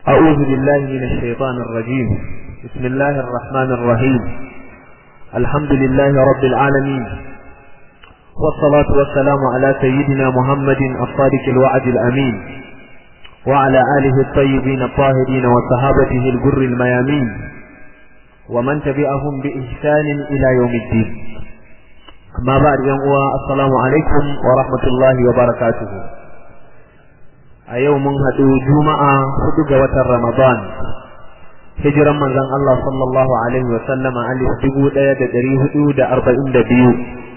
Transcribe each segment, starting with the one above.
أعوذ بالله من الشيطان الرجيم بسم الله الرحمن الرحيم الحمد لله رب العالمين والصلاة والسلام على سيدنا محمد الصادق الوعد الأمين وعلى آله الطيبين الطاهرين وصحابته الجر الميامين ومن تبعهم بإحسان إلى يوم الدين أما بعد يوم السلام عليكم ورحمة الله وبركاته a yau mun haɗu juma'a hudu ga watan ramadan hijiran manzon Allah sallallahu alaihi wa sallama alif dubu ɗaya da ɗari hudu da arba'in da biyu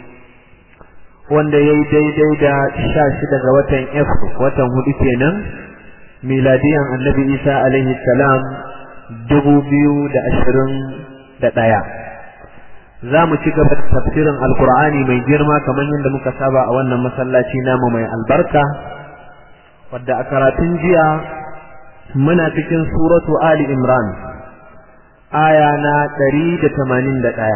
wanda ya yi daidai da sha shida ga watan f watan hudu kenan miladiyan annabi isa alaihi salam dubu biyu da ashirin da ɗaya za mu ci gaba da tafsirin alkur'ani mai girma kamar yadda muka saba a wannan masallaci namu mai albarka wadda a karatun jiya muna cikin suratu Ali Imran aya na ɗari da tamanin da ɗaya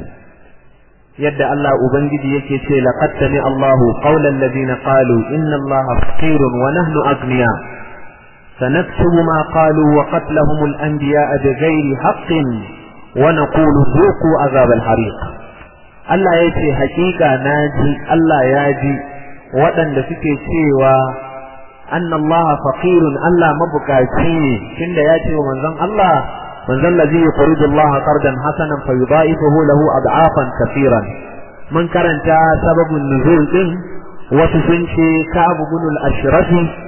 yadda Allah Ubangiji yake ce laqad sami Allahu qawlan ladina qalu inna Allaha faqirun wa nahnu aghniya sanaktubu ma qalu wa qatlahum al-anbiya'a bighairi haqqin wa naqulu dhuqu azab al-hariq Allah yace hakika naji Allah ya ji waɗanda suke cewa أن الله فقير ألا مبكاتي كند ياتي ومنزل الله منزل الذي يقرض الله قرضا حسنا فيضاعفه له أضعافا كثيرا من كرنت سبب النزول إن وتسنشي كعب بن الأشرف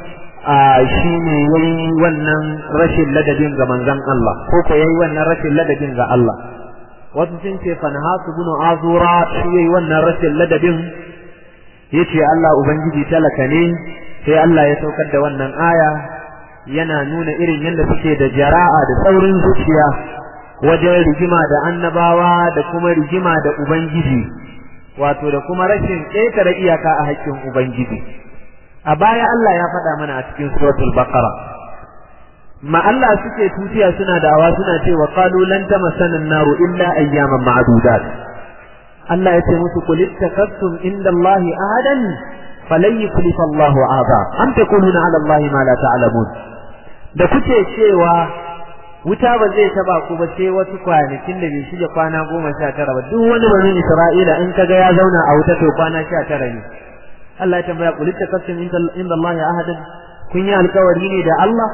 shine yayi wannan rashin ladabin ga manzon Allah ko ko yayi wannan rashin ladabin ga Allah wasu sun ce fanhasu bin azura shi yayi wannan rashin ladabin yace Allah ubangiji talaka ne sai Allah ya saukar da wannan aya yana nuna irin yadda suke da jara'a da saurin zuciya wajen rigima da annabawa da kuma rigima da ubangiji wato da kuma rashin ƙetare iyaka a haƙƙin ubangiji a baya Allah ya faɗa mana a cikin suratul baqara ma Allah suke tutiya suna da'awa suna cewa qalu lan tamassana an-naru illa ayyaman ma'dudat Allah ya ce musu qul ittakhadtum inda Allah ahadan falan yuklifa Allahu aba am takununa ala Allah ma la ta'lamun da kuke cewa wuta ba zai taba ku ba sai wasu kwanakin da bai shige kwana goma sha tara ba duk wani bani Isra'ila in kaga ya zauna a wuta to kwana sha tara ne Allah ya tambaya qul takassum inda Allah ahadan kun yi alkawari ne da Allah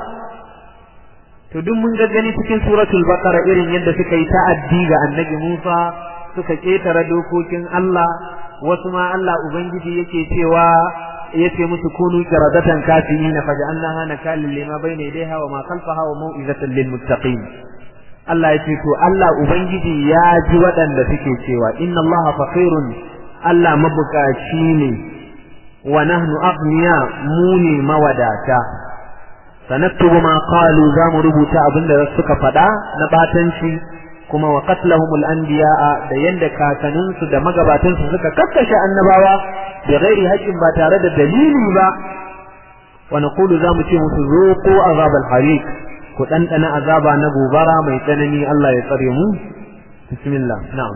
to duk mun ga gani cikin suratul baqara irin yadda suka yi ta'addi ga annabi Musa suka ketare dokokin Allah wasu ma Allah Ubangiji yake cewa yace musu kunu qiradatan kafirina faj'alnaha nakalan lima bayna yadayha wa ma khalfaha wa mau'izatan lil muttaqin Allah yace to Allah Ubangiji ya ji waɗanda suke cewa inna Allah faqirun Allah mabukaci ne wa nahnu aghniya mu ne mawadata sanaktubu ma qalu za mu rubuta abinda suka faɗa na batanci kuma wa qatlahumul anbiya'a da yanda kakanninsu da magabatansu suka kakkashe annabawa da ghairi haqqin ba tare da dalili ba wa naqulu za mu ce musu zuqu azabal hariq ku dandana azaba na gobara mai tsanani Allah ya tsare mu bismillah na'am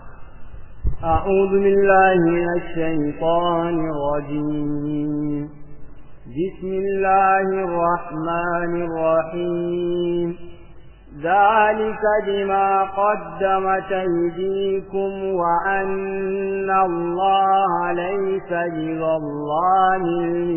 أعوذ بالله من الشيطان الرجيم بسم الله الرحمن الرحيم ذلك بما قدمت أيديكم وأن الله ليس بظلام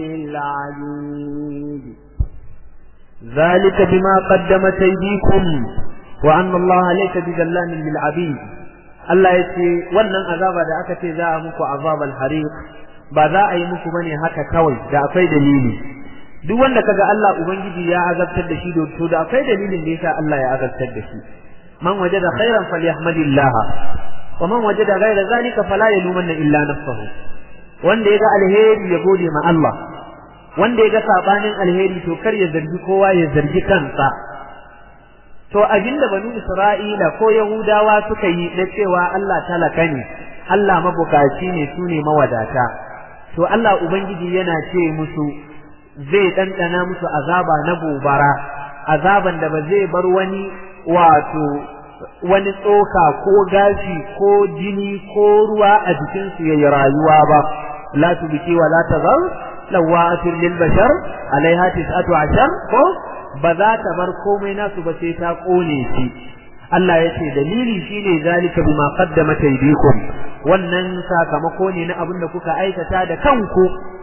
للعبيد ذلك بما قدمت أيديكم وأن الله ليس بظلام للعبيد Allah ya ce wannan azaba da aka ce za a muku azabal hariq ba za a yi muku bane haka kawai da akwai dalili duk wanda kaga Allah ubangiji ya azabtar da shi to da akwai dalilin da yasa Allah ya azabtar da shi man wajada khairan falyahmadillah wa man wajada ghayra zalika fala yalumanna illa nafsuhu wanda yaga alheri ya gode ma Allah wanda yaga sabanin alheri to kar ya zargi kowa ya zargi kansa to abinda banu Isra'ila ko Yahudawa suka yi na cewa Allah talaka ne Allah mabukaci ne su ne mawadata to Allah ubangiji yana ce musu zai ɗanɗana musu azaba na gobara azaban da ba zai bar wani wato wani tsoka ko gashi ko jini ko ruwa a jikinsu ya yi rayuwa ba la tubiki wa la tazar lawa'atul lil bashar alaiha tis'atu ashar ko ba za ta bar komai nasu ba sai ta kone shi Allah ya ce dalili shine zalika bima qaddamat aydikum wannan sakamako ne na abin da kuka aikata da kanku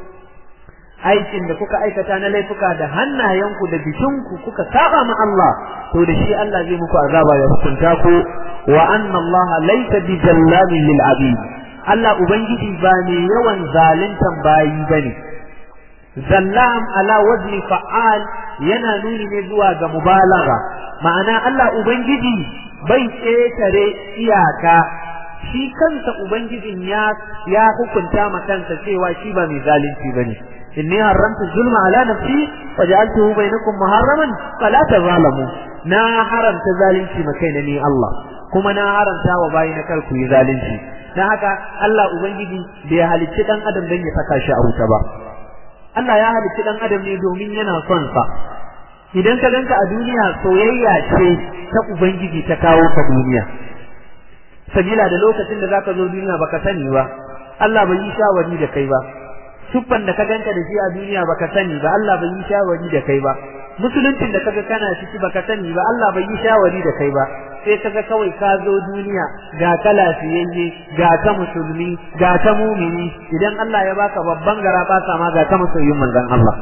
aikin da kuka aikata na laifuka da hannayenku da jikinku kuka saba ma Allah to da shi Allah zai muku azaba ya hukunta ku wa anna Allah laysa bi jallamin lil abid Allah ubangiji ba ne yawan zaluntan bayi bane zallam ala wazni fa'al yana nuni ne zuwa ga mubalagha ma'ana Allah ubangiji bai ƙetare iyaka shi kansa ubangijin ya ya hukunta ma kansa cewa shi ba mai zalunci bane inni haramtu zulma ala nafsi waja'altuhu bainakum muharraman fala tazalamu na haramta zalunci ma kaina ni Allah kuma na haramta wa bayi na kar ku yi zalunci dan haka Allah ubangiji bai halicci dan adam dan ya saka shi a wuta ba Allah ya halicci dan adam ne domin yana son sa idan ka ganka a duniya soyayya ce ta ubangiji ta kawo ka duniya sabila da lokacin da zaka zo duniya baka sani ba Allah bai yi shawari da kai ba siffan da ka ganka da shi a duniya baka sani ba Allah bai yi shawari da kai ba musuluncin da kaga kana ciki baka sani ba Allah bai yi shawari da kai ba sai kaga kawai ka zo duniya ga ka lafiyayye ga ka musulmi ga ka mumini idan Allah ya baka babban gara ba ma ga ka masoyin manzon Allah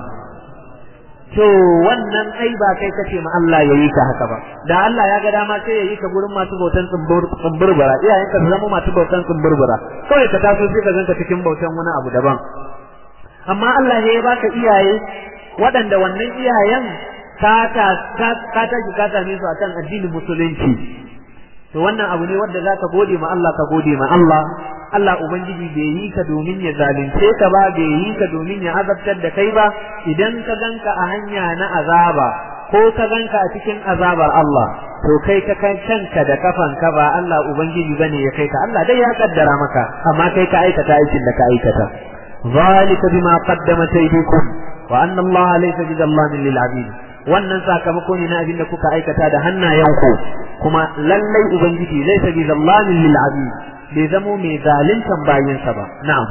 to wannan ai ba kai kace ma Allah yayi ka haka ba da Allah ya ga dama sai yayi ka gurin masu bautan tsumburbura iyayen ka zama masu bautan tsumburbura kawai ka taso sai ka zanka cikin bautan wani abu daban amma Allah ne ya baka iyaye waɗanda wannan iyayen ka ta ka ta ka same su akan addinin musulunci to wannan abu ne wanda zaka gode ma Allah ka gode ma Allah Allah ubangiji bai yi ka domin ya zalunce ka ba bai yi ka domin ya azabtar da kai ba idan ka ganka a hanya na azaba ko ka ganka a cikin azabar Allah to kai ka kai kanka da kafanka ba Allah ubangiji bane ya kai ka Allah dai ya kaddara maka amma kai ka aikata aikin da ka aikata zalika bima qaddamat aydikum wa anna Allah laysa bizallamin lil abid wannan sakamako ne na abin da kuka aikata da hannayenku kuma lallai ubangiji laysa bizallamin lil abid bai zamo mai zaluntan bayinsa ba na'am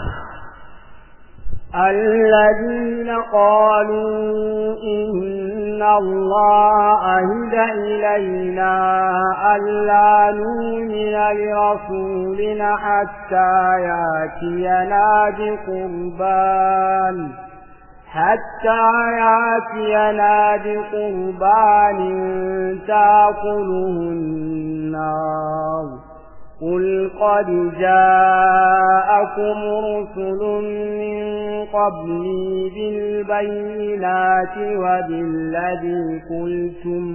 الذين قالوا إن الله أهد إلينا ألا نؤمن لرسول حتى ياتينا بقربان حتى ياتينا بقربان تاكله النار قل قد جاءكم رسل من قبلي بالبينات وبالذي قلتم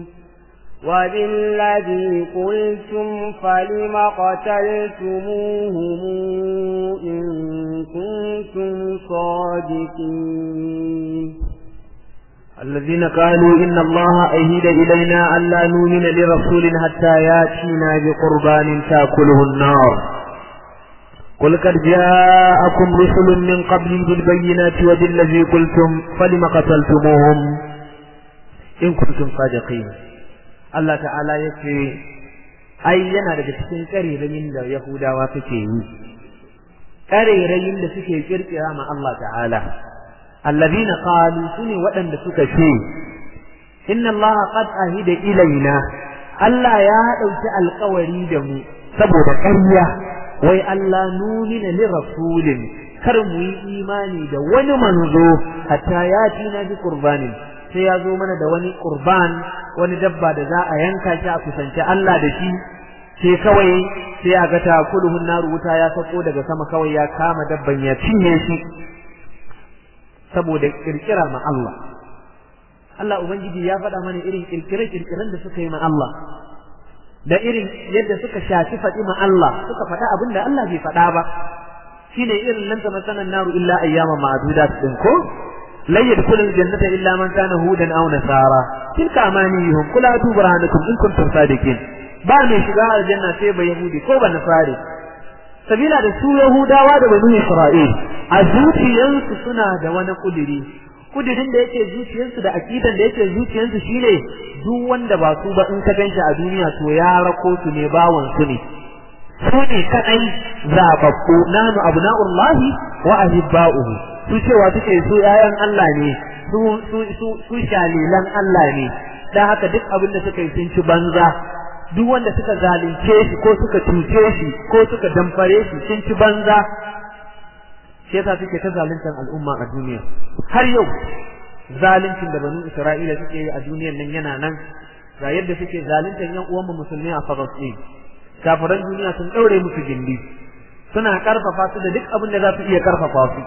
وبالذي قلتم فلم قتلتموهم إن كنتم صادقين الذين قالوا إن الله أهد إلينا ألا نؤمن لرسول حتى ياتينا بقربان تأكله النار قل قد جاءكم رسل من قبل بالبينات وبالذي قلتم فلم قتلتموهم إن كنتم صادقين الله تعالى يكفي أي yana daga cikin ƙarerayin da Yahudawa suke yi ƙarerayin da suke kirkira ma Allah ta'ala الذين قالوا سني ودن suka ce inna allaha qad ahida ilaina Allah ya dauki alƙawari da mu saboda ƙarya wai Allah numina li rasulin kar mu yi imani da wani manzo hatta ya tina bi qurbanin sai ya zo mana da wani qurban wani dabba da za a yanka shi a kusance Allah da shi sai kawai sai a ga takuluhun naru wuta ya sako daga sama kawai ya kama dabban ya cinye shi saboda kirkira ma Allah Allah ubangiji ya faɗa mana irin kirkire-kirkiren da suka yi ma Allah da irin yadda suka shafi faɗi ma Allah suka faɗa abin da Allah bai faɗa ba shine irin lan ta masanan naru illa ayyama ma'dudat din ko la yadkhulu aljannata illa man kana hudan aw nasara tilka amaniyuhum kul atu burhanakum in kuntum sadiqin ba mai shiga aljanna sai ba yahudi ko ba nasari sabila da su yahudawa da banu isra'il a zuciyansu suna da wani kudiri kudirin da yake zuciyarsu da akidan da yake zuciyarsu shine duk wanda ba su ba in ka ganshi a duniya to ya rako su ne bawan su ne su ne kadai zababbu nanu abna'ullahi wa ahibba'uhu su cewa suke su ƴaƴan Allah ne su su su su shalilan Allah ne dan haka duk abin da suka yi sun ci banza duk wanda suka zalunce shi ko suka cuce shi ko suka damfare shi sun ci banza shi yasa suke ta zaluntar al'umma a duniya har yau zaluncin da banu Isra'ila suke yi a duniyar nan yana nan ga yadda suke zaluntar yan uwanmu musulmi a Falastin kafiran duniya sun daure musu gindi suna karfafa su da duk abin da za su iya karfafa su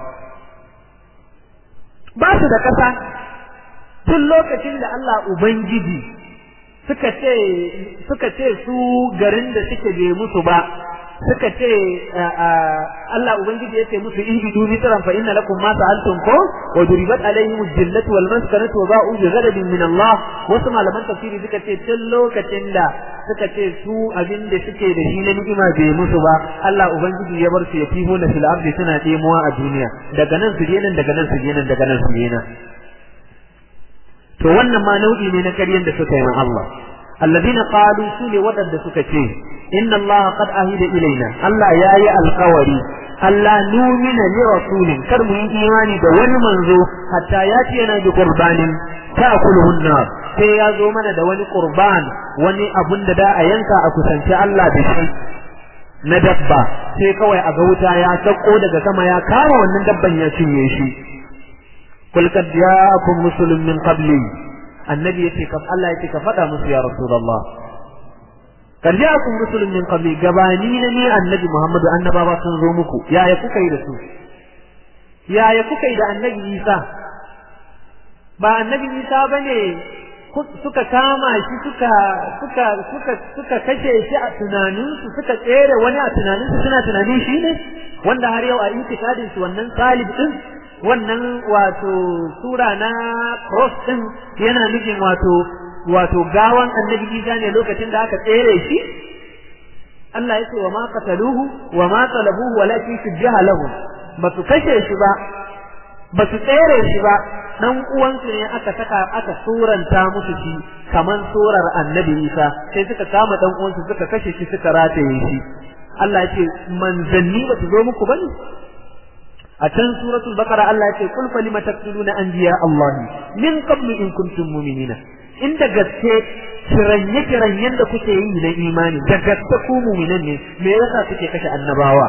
ba su da kasa tun lokacin da Allah ubangiji suka ce suka ce su garin da suke bai musu ba suka ce Allah ubangiji ya ce musu in bidu mitran fa inna lakum ma sa'altum ko wa duribat alaihim al-jillatu wal maskanatu wa ba'u bi ghadabin min Allah wasu malaman tafsiri suka ce tun lokacin da suka ce su abin da suke da shi na ni'ima bai musu ba Allah ubangiji ya bar su ya fiho na fil ardi suna demuwa a duniya daga nan su je nan daga nan su je nan daga nan su je nan to wannan ma nau'i ne na karyan da suka yi ma Allah alladina qalu su ne waɗanda suka ce inna Allah qad ahida ilaina Allah yayi alƙawari Allah numina li rasulin kar mu yi imani da wani manzo hatta ya ce yana da qurbanin ta'kuluhu nar sai ya zo mana da wani qurban wani abun da da a yanka a kusanci Allah da shi na dabba sai kawai a ga wuta ya sako daga sama ya kama wannan dabban ya cinye shi قل قد جاءكم رسل من قبلي النبي يتي كف الله يتي كفدا musu ya rasulullah قد جاءكم رسل من قبلي gabanina ne annabi Muhammadu annabawa sun zo muku yaya kuka yi da su yaya kuka yi da annabi Isa ba annabi Isa bane suka kama shi suka suka suka suka kashe shi a tunaninsu suka tsere wani a tunaninsu suna tunanin shi ne wanda har yau a intikadin shi wannan salib din wannan wato sura na cross din yana nufin wato wato gawan annabi Isa ne lokacin da aka tsere shi Allah ya ce wa ma qataluhu wa ma talabuhu walakin shujjaha lahu ba su kashe shi ba ba su tsere shi ba dan uwansu ne aka saka aka suranta musu shi kaman surar annabi Isa sai suka kama dan uwansu suka kashe shi suka rataye shi Allah ya ce manzanni ba su zo muku bane a can suratul baqara Allah ya ce kul falima taqtuluna anbiya Allah min qablu in kuntum mu'minina inda gaske kiranye kiranyen da kuke yi na imani da gaske ku mu'minan ne me yasa kuke kashe annabawa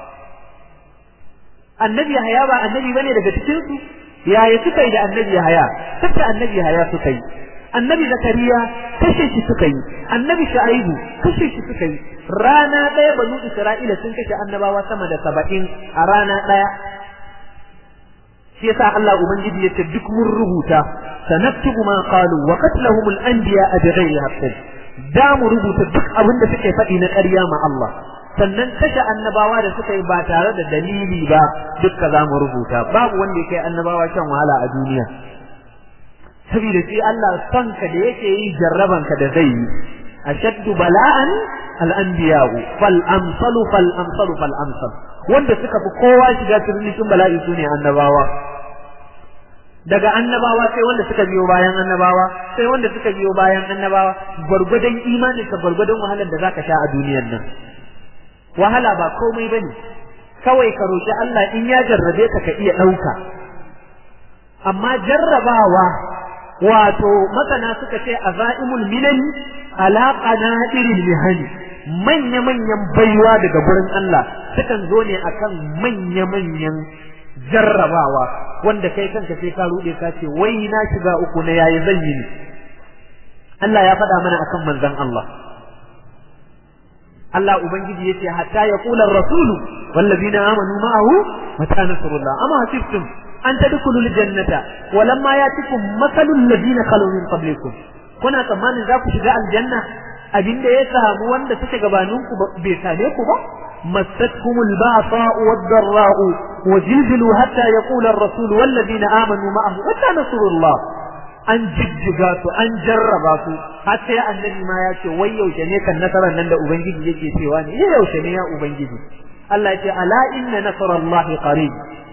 annabi Yahaya ba annabi bane daga cikin su yaya suka yi da annabi Yahaya kasa annabi Yahaya suka yi annabi Zakariya kashe shi suka yi annabi Shu'aibu kashe shi suka yi rana ɗaya banu Isra'ila sun kashe annabawa sama da saba'in a rana ɗaya shi yasa Allah ubangiji yace duk mun rubuta sanaktubu ma qalu wa qatlahum al-anbiya bighayri haqqin da mu rubuta duk abin da suke faɗi na ƙarya ma Allah sannan kashe annabawa da suka yi ba tare da dalili ba dukka za mu rubuta babu wanda ya kai annabawa shan wahala a duniya saboda sai Allah son ka da yake yi jarraban ka da zai yi ashaddu bala'an al-anbiya'u fal amsalu fal amsalu fal amsal wanda suka fi kowa shiga cikin bala'i sune annabawa daga annabawa sai wanda suka biyo bayan annabawa sai wanda suka biyo bayan annabawa gwargwadon imanin ka gwargwadon wahalar da zaka sha a duniyar nan wahala ba komai bane kawai ka roki Allah in ya jarrabe ka ka iya dauka amma jarrabawa wato masana suka ce azaimul minan ala qanadiril mihani manya manyan baiwa daga gurin Allah sukan zo ne akan manya manyan jarrabawa wanda kai kanka sai ka rude ka ce wai na shiga uku na yayi zan yi Allah ya faɗa mana akan manzon Allah Allah ubangiji yace hatta yaqula ar-rasulu wallazina amanu ma'ahu mata nasrullah amma hasibtum an tadkhulu al-jannata walamma yatikum mathalul ladina khalu min qablikum kuna tsammanin za ku shiga aljanna abinda ya samu wanda suke gabaninku bai same ku ba مستهم البعصاء والضراء وزلزلوا حتى يقول الرسول والذين آمنوا معه متى نصر الله an jijjiga su an jarraba su har sai annabi ma ya ce wai yaushe ne kan nasarar nan da ubangiji yake cewa ne yaushe ne ya ubangiji Allah ya ce ala inna nasarallahi qarib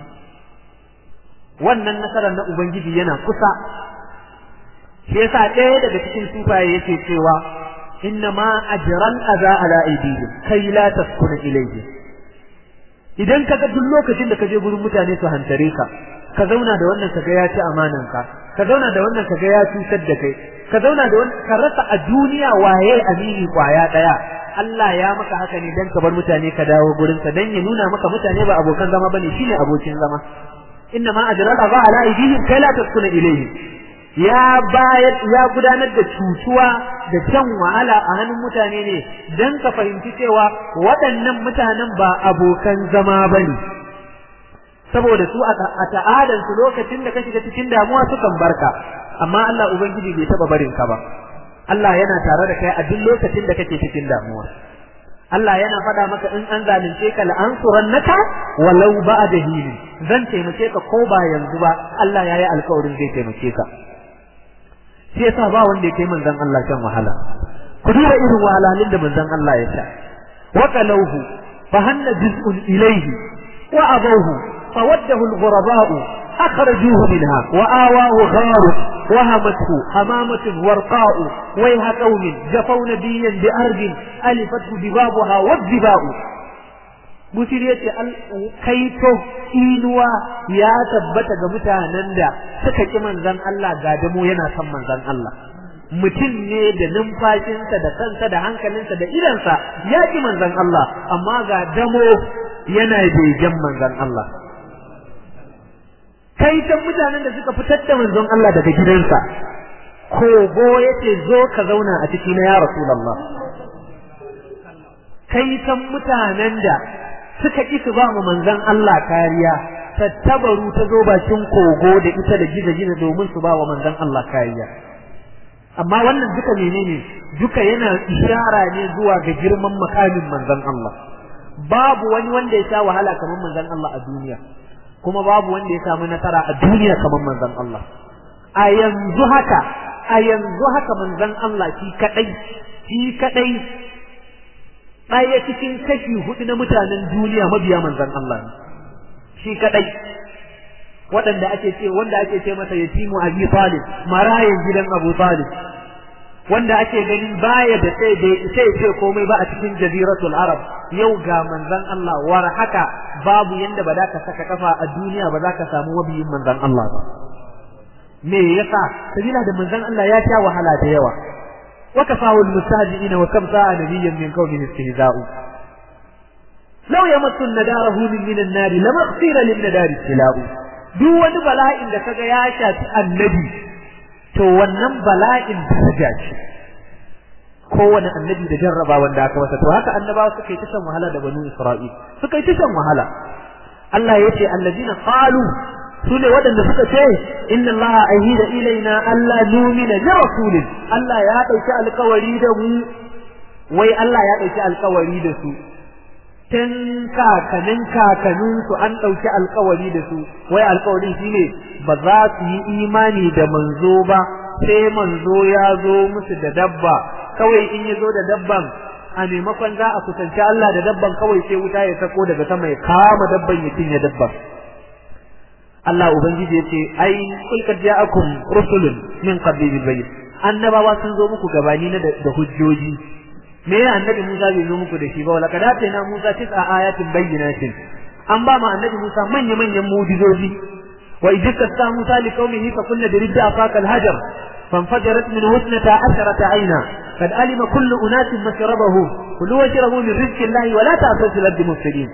wannan nasarar na ubangiji yana kusa shi yasa ɗaya daga cikin sufaye yake cewa inna ma ajran aza ala aidihim kai la taskuna ilayhi idan kaga duk lokacin da kaje gurin mutane su hantare ka ka zauna da wannan kaga ya ci amanan ka ka zauna da wannan kaga ya cutar da kai ka zauna da wani ka rasa a duniya waye amini kwaya daya Allah ya maka haka ne dan ka bar mutane ka dawo gurin sa dan ya nuna maka mutane ba abokan zama bane shine abokin zama inna ma ajral ba ala aidihim kai la taskuna ilayhi ya bayar ya gudanar da cutuwa da shan wahala a hannun mutane ne dan ka fahimci cewa waɗannan mutanen ba abokan zama bane saboda su a ta'adan su lokacin da ka shiga cikin damuwa sukan barka amma Allah ubangiji bai taba barin ka ba Allah yana tare da kai a duk lokacin da kake cikin damuwa Allah yana faɗa maka in an zalunce ka la'ansurannaka walau ba'da hini zan taimake ka ko ba yanzu ba Allah ya yi alƙawarin zai taimake ka shi yasa ba wanda ya kai manzon Allah shan wahala ku duba irin wahalhalun da manzon Allah ya sha wa qalawhu fa hanna juz'un ilayhi wa abawhu فوده الغرباء أخرجوه منها وآواه غار وهمته همامة ورقاء ويها قوم جفوا نبيا بأرض ألفته دبابها والدباء Busir ya ce kaito inuwa ya tabbata ga mutanen da suka ki manzan Allah ga damo yana son manzan Allah. Mutum ne da numfashinsa da kansa da hankalinsa da idansa ya ki manzan Allah amma ga damo yana begen manzan Allah. kai can mutanen da suka fitar da manzon Allah daga gidansa kogo yace zo ka zauna a ciki na ya rasulullah kai can mutanen da suka ki su ba mu manzon Allah kariya tattabaru ta zo bakin kogo da ita da giza-giza domin su ba wa manzon Allah kariya amma wannan duka menene duka yana ishara ne zuwa ga girman makamin manzon Allah babu wani wanda ya sha wahala kamar manzon Allah a duniya kuma babu wanda ya samu nasara a duniya kamar manzon Allah a yanzu haka a yanzu haka manzon Allah shi kadai shi kadai ɗaya cikin kashi hudu na mutanen duniya mabiya manzon Allah shi kadai waɗanda ake ce wanda ake ce masa yatimu Abi Talib marayin gidan Abu Talib wanda ake ganin baya da sai da sai ce komai ba a cikin jaziratul arab yau ga manzon Allah war haka babu yanda ba za ka saka kafa a duniya ba za ka samu wabiyin manzon Allah ba me yasa sabila da manzon Allah ya sha wahala da yawa wa kafahu almustajiina wa kam sa'a nabiyyan min qawmin istihza'u law yamassu nadarahu min an-nar lamaghfira lin-nadari tila'u duk wani bala'in da kaga ya shafi annabi to wannan bala'in daraja ce kowane annabi da jarraba wanda aka masa to haka annabawa suka yi ta shan wahala da banu Isra'il suka yi ta shan wahala Allah ya ce allazina qalu su ne waɗanda suka ce inna Allah ahida ilaina Allah numina li rasulin Allah ya ɗauki alkawari da mu wai Allah ya ɗauki alkawari da su tun kakanin kakanin su an ɗauki alkawari da su wai alkawarin shine ba za su yi imani da manzo ba sai manzo ya zo musu da dabba kawai in ya zo da dabban a maimakon za a kusanci Allah da dabban kawai sai wuta ya sako daga sama ya kama dabban ya cinye dabban Allah ubangiji yace ai kul kad ja'akum rusulun min qabli bil bayyin annabawa sun zo muku gabani na da hujjoji me ya annabi Musa bai zo muku da shi ba wala kada ta na Musa tis'a ayatin bayyinatin an ba ma annabi Musa manya manyan mu'jizoji wa idza ta Musa li qaumihi fa kunna dirida afaka al hajar فانفجرت منه اثنتا عشرة عينا قد علم كل أناس مشربه كلوا واشربوا من رزق الله ولا تأسوا في الأرض مفسدين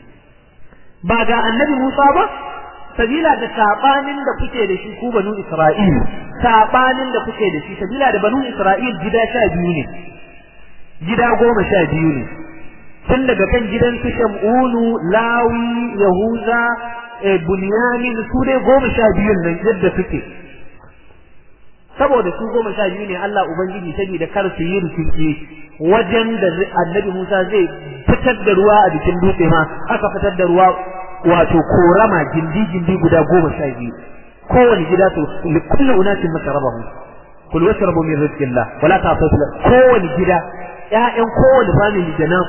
بعد النبي موسى با sabila da sabanin da kuke da shi ku banu Isra'il sabanin da kuke da shi sabila da banu Isra'il gida sha biyu ne gida goma sha biyu ne tun daga kan gidan su Shamunu Lawi Yahuza Bunyamin su dai goma sha biyun nan yadda suke saboda su goma sha biyu ne Allah Ubangiji saboda kar su yi rikici wajen da annabi Musa zai fitar da ruwa a jikin dutse ma aka fitar da ruwa wato korama gindi gindi guda goma sha biyu kowane gida to li kulli unatin masarabahu kul washrabu min rizqillah wala ta'tu kowane gida ƴaƴan kowane family da nan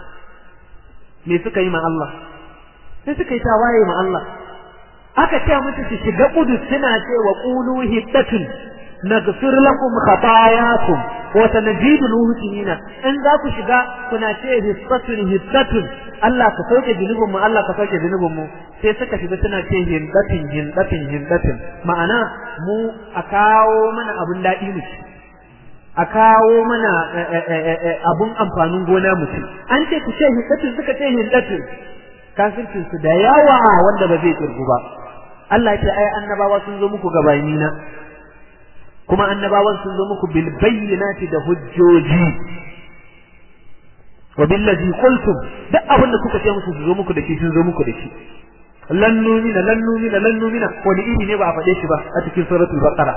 me suka yi ma Allah sai suka yi tawaye ma Allah aka ce musu su shiga kudu suna cewa qulu hiddatun naghfir lakum khatayakum wa sanjidu muhsinina in za ku shiga kuna ce hissatun hissatun Allah ka sauke zunubin mu Allah ka sauke zunubin mu sai suka shiga suna ce hindatin hindatin hindatin ma'ana mu a kawo mana abun daɗi mu a kawo mana abun amfanin gona mu ci an ce ku ce hindatu suka ce hindatu kafircin su da yawa wanda ba zai kirgu ba Allah ya ce ai annabawa sun zo muku gabani na kuma annabawan sun zo muku bil bayyinati da hujjoji wa billazi qultum duk abin da kuka ce musu su zo muku da shi sun zo muku da shi lan numina lan numina lan numina wani iri ne ba a faɗe shi ba a cikin suratul baqara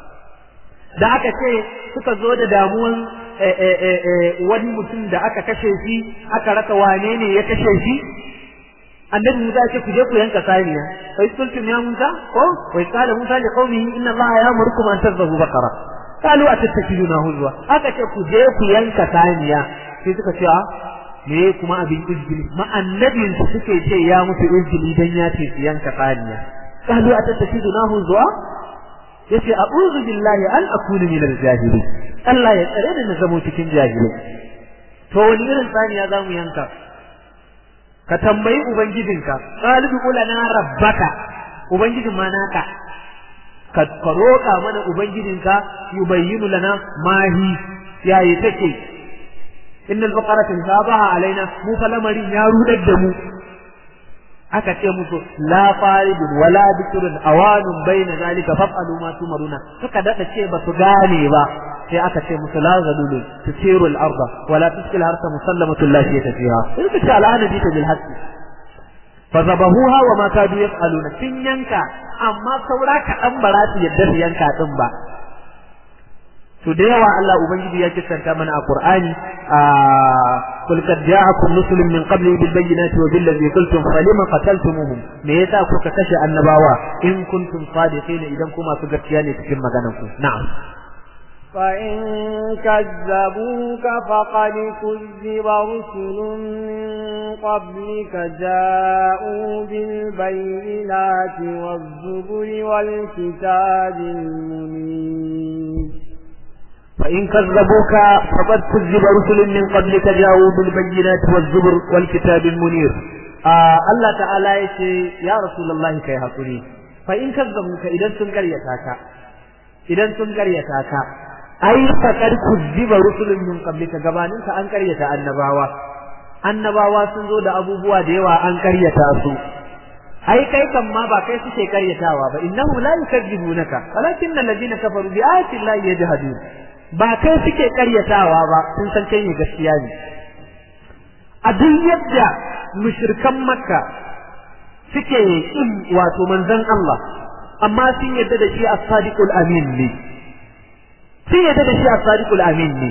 da aka ce suka zo da damuwan wani mutum da aka kashe shi aka rasa wane ne ya kashe shi annabi Musa ya ce ku je ku yanka saniya sai sultum ya Musa ko wai kala Musa li qaumihi inna Allah ya'murukum an tadhbahu baqara qalu atattakiduna huzwa aka ce ku je ku yanka saniya sai suka ce a me kuma abin izgili ma annabin su suke ce ya musu izgili dan ya ce su yanka saniya qalu atattakiduna huzwa yace a'udhu billahi an akuna min al-jahilin Allah ya tsare ni na zamo cikin jahilai to wani irin saniya zamu yanka ka tambayi ubangijinka qalibu ulana rabbaka ubangijin ma naka ka roƙa mana ubangijinka yubayyinu lana mahi yayi take innal baqara tasabaha alaina mu fa lamarin ya rudar da mu aka ce musu la faridun wala bikrun awanun baina zalika fa'alu ma tumaruna suka dada ce ba su gane ba sai aka ce musu la zalulun tusiru al-arda wala tuskil harsa musallamatun la shayta fiha in ka ce al'ana bi bil haqqi fa zabahuha wa ma kadu yaf'aluna sun yanka amma saura ka dan bara su yadda su yanka din ba to da yawa Allah ubangiji ya kissanta mana a Qur'ani a kul kad ja'akum rusulun min qabli bil bayyinati wa bil ladzi qultum falima qataltumuhum me yasa kuka kashe annabawa in kuntum sadiqin idan kuma su gaskiya ne cikin maganar ku na'am فإن كذبوك فقد كذب رسل من قبلك جاءوا بالبينات والزبر والكتاب المنير فإن كذبوك فقد كذب رسل من قبلك جاءوا بالبينات والزبر والكتاب المنير آه الله تعالى يقول يا رسول الله كي هكولي فإن كذبوك إذا سنكر يتاكا إذا سنكر يتاكا أي فقد كذب رسل من قبلك gabaninka an karyata annabawa annabawa sun zo da abubuwa da yawa an karyata su ai kai kan ma ba kai suke karyatawa ba innahu la yukadzibunaka walakinna alladhina kafaru bi ayati llahi yajhadun ba kai suke karyatawa ba sun san kai ne gaskiya ne a duk yadda mushrikan makka suke kin wato manzon Allah amma sun yadda da shi as-sadiqul amin ne sun yadda da shi as-sadiqul amin ne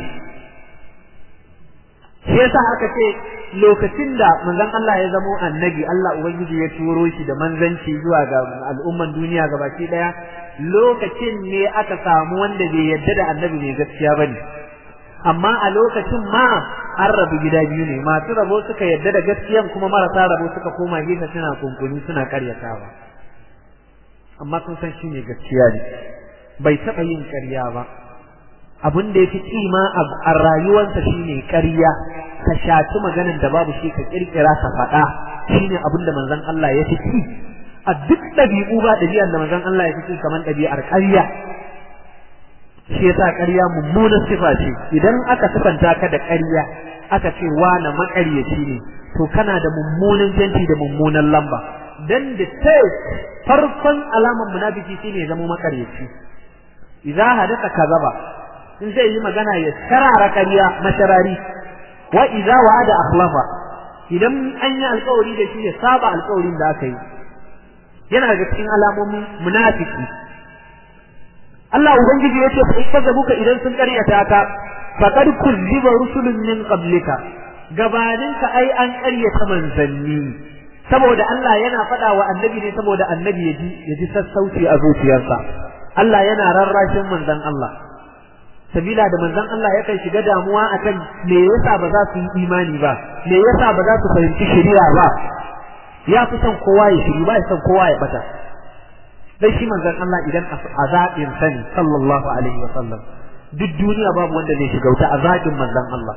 shi yasa aka ce lokacin da manzon Allah ya zamo annabi Allah ubangiji ya turo shi da manzanci zuwa ga al'umman duniya gabaki daya lokacin ne aka samu wanda bai yadda da annabi mai gaskiya bane amma a lokacin ma an rabu gida biyu ne masu rabo suka yadda da gaskiyan kuma marasa rabo suka koma gefe suna kunkuni suna karyatawa amma sun san shi ne gaskiya ne bai taɓa yin ƙarya ba abin da ya fi kima a rayuwarsa shine ƙarya ka shaci maganar da babu shi ka kirkira ka faɗa shine abin da manzon Allah ya fi ci a duk ɗabi'u ba ɗabi'ar da manzon Allah ya fi ci kamar ɗabi'ar ƙarya shi yasa ƙarya mummunan sifa ce idan aka sifanta ka da ƙarya aka ce wani maƙaryaci ne to kana da mummunan janti da mummunan lamba dan da farkon alaman munafiki shine ya zama maƙaryaci idza hadatha kazaba in zai yi magana ya sarara ƙarya masharari wa idza wa'ada akhlafa idan an yi alƙawari da shi ya saba alƙawarin da aka yi yana daga cikin alamomin munafiki Allah ubangiji ya ce fa kazzabuka idan sun ƙaryata ka faqad kuzziba rusulun min qablika gabaninka ai an ƙaryata manzanni saboda Allah yana faɗa wa annabi ne saboda annabi ya ji ya ji sassauci a zuciyarsa Allah yana rarrashin manzon Allah sabila da manzon Allah yakan shiga damuwa akan me yasa ba za su yi imani ba me yasa ba za su fahimci shari'a ba ya fi son kowa ya shiri ba ya son kowa ya bata dai shi manzon Allah idan azabin sani sallallahu alaihi wa sallam duk duniya babu wanda zai shiga wuta azabin manzon Allah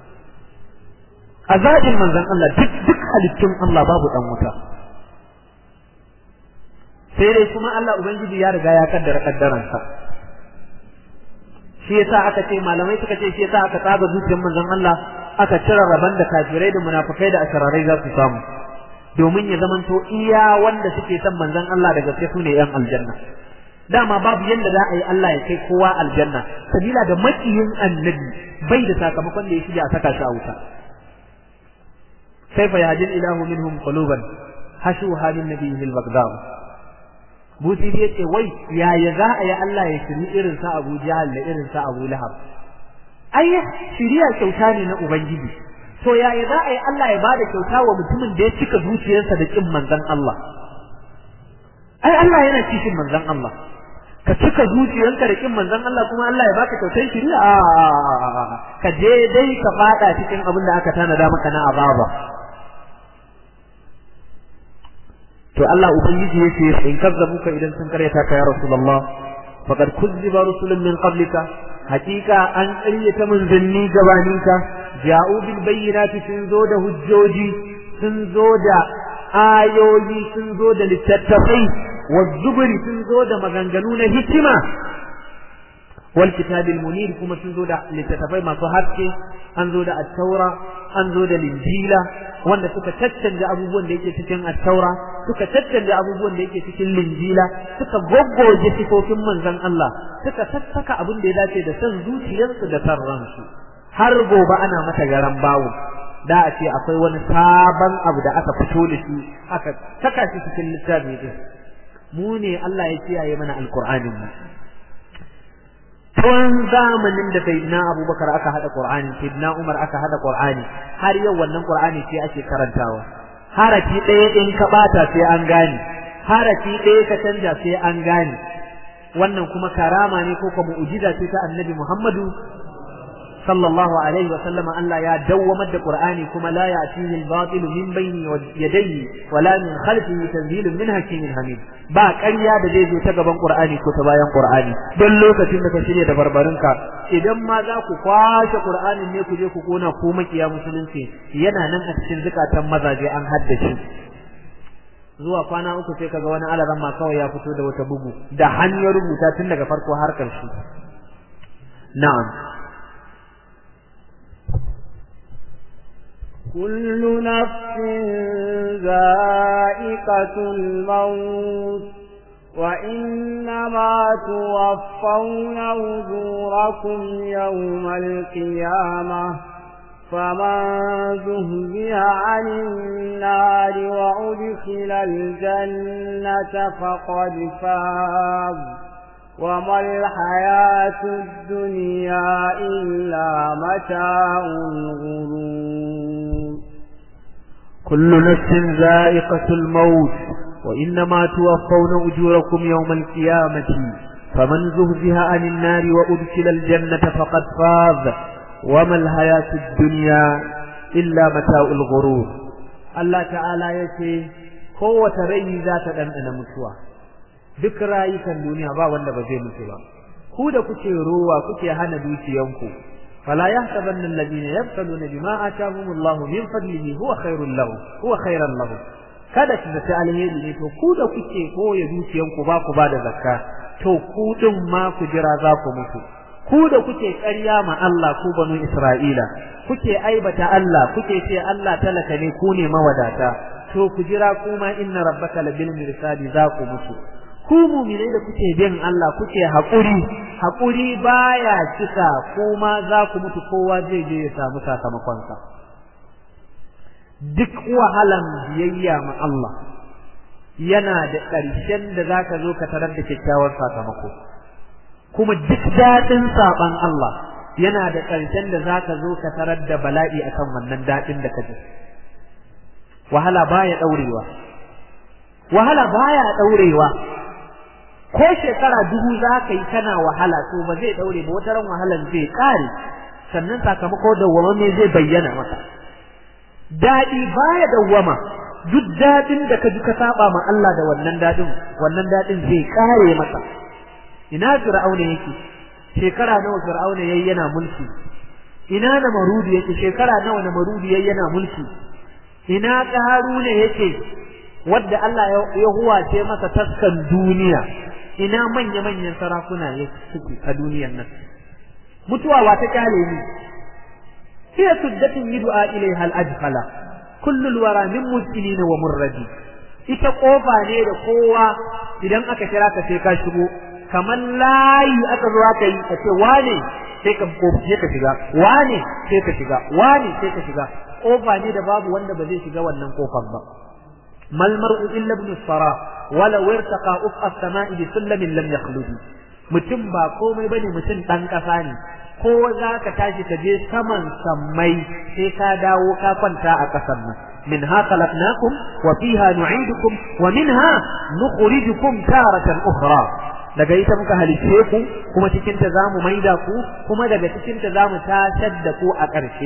azabin manzon Allah duk duk halittun Allah babu dan wuta sai dai kuma Allah ubangiji ya riga ya kaddara kaddaransa shi yasa aka ce malamai suka ce shi yasa aka tsaga zuciyar manzon Allah aka cire raban da kafirai da munafikai da ashararai za su samu domin ya zamanto iya wanda suke son manzon Allah da gaske su ne yan aljanna dama babu yanda za a yi Allah ya kai kowa aljanna sabila da makiyin annabi bai da sakamakon da ya shige a saka shi a wuta kaifa yahdil ilahu minhum quluban hashu halin nabiyyi al-baghdad buti ya ce wai yaya za a yi Allah ya shiri irin sa Abu Jahal da irin sa Abu Lahab ai shiriya kyauta ne na ubangiji to yaya za a yi Allah ya bada kyauta wa mutumin da ya cika zuciyarsa da kin manzon Allah ai Allah yana cikin manzon Allah ka cika zuciyarka da kin manzon Allah kuma Allah ya baka kyautar shiriya ka je dai ka fada cikin abin da aka tanada maka na azaba to Allah ubangiji yace in kazzabuka idan sun karyata ka ya rasulullah faqad kuzziba rusulun min qablika hakika an ƙaryata manzanni gabaninka ja'u bil bayyinati sun zo da hujjoji sun zo da ayoyi sun zo da littattafai wazzuburi sun zo da maganganu na hikima wal kitabil munir kuma sun zo da littattafai masu haske an zo da at-taura an zo da linjila wanda suka caccanja abubuwan da yake cikin at-taura suka caccanja abubuwan da yake cikin linjila suka goggoje sifofin manzon Allah suka sassaka abin da ya dace da san zuciyarsu da san ransu har gobe ana mata garan bawo da a ce akwai wani sabon abu da aka fito da shi aka saka shi cikin littafi din mu ne Allah ya kiyaye mana alqur'anin mu tun zamanin da sayyidina abubakar aka hada qur'ani sayyidina umar aka hada qur'ani har yau wannan qur'ani sai ake karantawa harafi ɗaya in ka bata sai an gane harafi ɗaya ka canja sai an gane wannan kuma karama ne ko kuma mu'jiza ce ta annabi muhammadu sallallahu alaihi wa sallama Allah ya dawwamar da qur'ani kuma la ya'tihi al-batil min bayni yadayhi wala min khalfihi tanzilun min hakimin hamid ba ƙarya da zai zo ta gaban Qur'ani ko ta bayan Qur'ani don lokacin da ka shirya da barbarinka idan ma za ku kwashe Qur'anin ne ku je ku kona ko makiya musulunci yana nan a cikin zukatan mazaje an haddace zuwa kwana uku sai kaga wani alaran ma kawai ya fito da wata bugu da hanyar rubuta tun daga farko har ƙarshe na'am كل نفس ذائقة الموت وإنما توفون أجوركم يوم القيامة فمن زهزها عن النار وأدخل الجنة فقد فاز وما الحياة الدنيا إلا متاع الغرور كل نفس ذائقة الموت وإنما توفون أجوركم يوم القيامة فمن زهزها عن النار وأدخل الجنة فقد فاز وما الحياة الدنيا إلا متاع الغرور الله تعالى يتي قوة رأي ذات أنا متوى duk rayukan duniya ba wanda ba zai mutu ba ku da kuke rowa kuke hana dukiyanku fala yahsabanna alladhina yabtaluna bima atahumullahu min fadlihi huwa khairul lahu huwa khairan lahu kada ku zata alheri ne to ku da kuke koya dukiyanku ba ku ba da zakka to ku din ma ku jira za ku mutu ku da kuke ƙarya ma Allah ku banu Isra'ila kuke aibata Allah kuke ce Allah talaka ne ku ne mawadata to ku jira kuma inna rabbaka labil mirsadi za ku mutu ku mu'minai da kuke bin Allah kuke haƙuri haƙuri baya cika kuma za ku mutu kowa zai je ya samu sakamakonsa duk wahalan biyayya ma Allah yana da ƙarshen da za ka zo ka tarar da kyakkyawar sakamako kuma duk daɗin saɓan Allah yana da ƙarshen da za ka zo ka tarar da bala'i akan wannan daɗin da ka ji wahala baya ɗaurewa wahala baya ɗaurewa ko shekara dubu za ka yi kana wahala to ba zai daure ba wata ran wahalan zai kare sannan sakamako dawwama zai bayyana maka dadi baya dawwama duk dadin da ka ji ka saba ma Allah da wannan dadin wannan dadin zai kare maka ina fir'auna yake shekara nawa fir'auna yayi yana mulki ina na marudi yake shekara nawa na marudi yayi yana mulki ina qaruna yake wadda Allah ya huwace masa taskan duniya ina manya-manyan sarakuna ya suke a duniyar nan mutuwa wa ta kyale ni hiya suddatun yud'a ilaiha al-adkhala kullu al-wara min muslimin wa murradi ita kofa ne da kowa idan aka kira ka sai ka shigo kamar layi aka zo aka yi ka ce wane sai ka sai ka shiga wane sai ka shiga wane sai ka shiga kofa ne da babu wanda ba zai shiga wannan kofar ba mal mar'u illa ibn sara wala wirtaqa uf as-sama'i bi sullamin lam yakhlud mutum ba komai bane mutum dan kasa ne ko za ka tashi ka je saman sammai sai ka dawo ka kwanta a ƙasar nan منها خلقناكم وفيها نعيدكم ومنها نخرجكم تارة أخرى daga ita muka halice ku kuma cikin ta zamu maida ku kuma daga cikin ta zamu tashar da ku a ƙarshe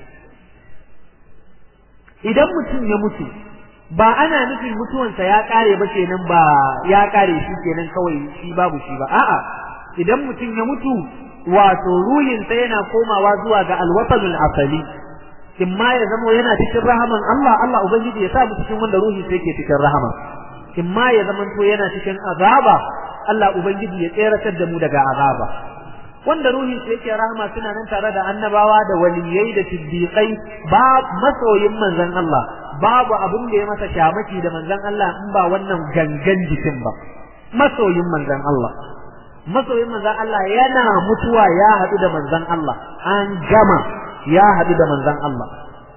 idan mutum ya mutu ba ana nufin mutuwansa ya kare ba kenan ba ya kare shi kenan kawai shi babu shi ba a'a idan mutum ya mutu wato ruhinsa yana komawa zuwa ga alwatanul asali in ma ya zama yana cikin rahaman Allah Allah ubangiji ya sa mu cikin wanda ruhi sai ke cikin rahama in ma ya zama to yana cikin azaba Allah ubangiji ya tseratar da mu daga azaba wanda ruhin sai yake rahama suna nan tare da annabawa da waliyai da siddiqai ba masoyin manzon Allah babu abin da ya masa shamaki da manzon Allah in ba wannan gangan jikin ba masoyin manzon Allah masoyin manzon Allah yana mutuwa ya haɗu da manzon Allah an gama ya haɗu da manzon Allah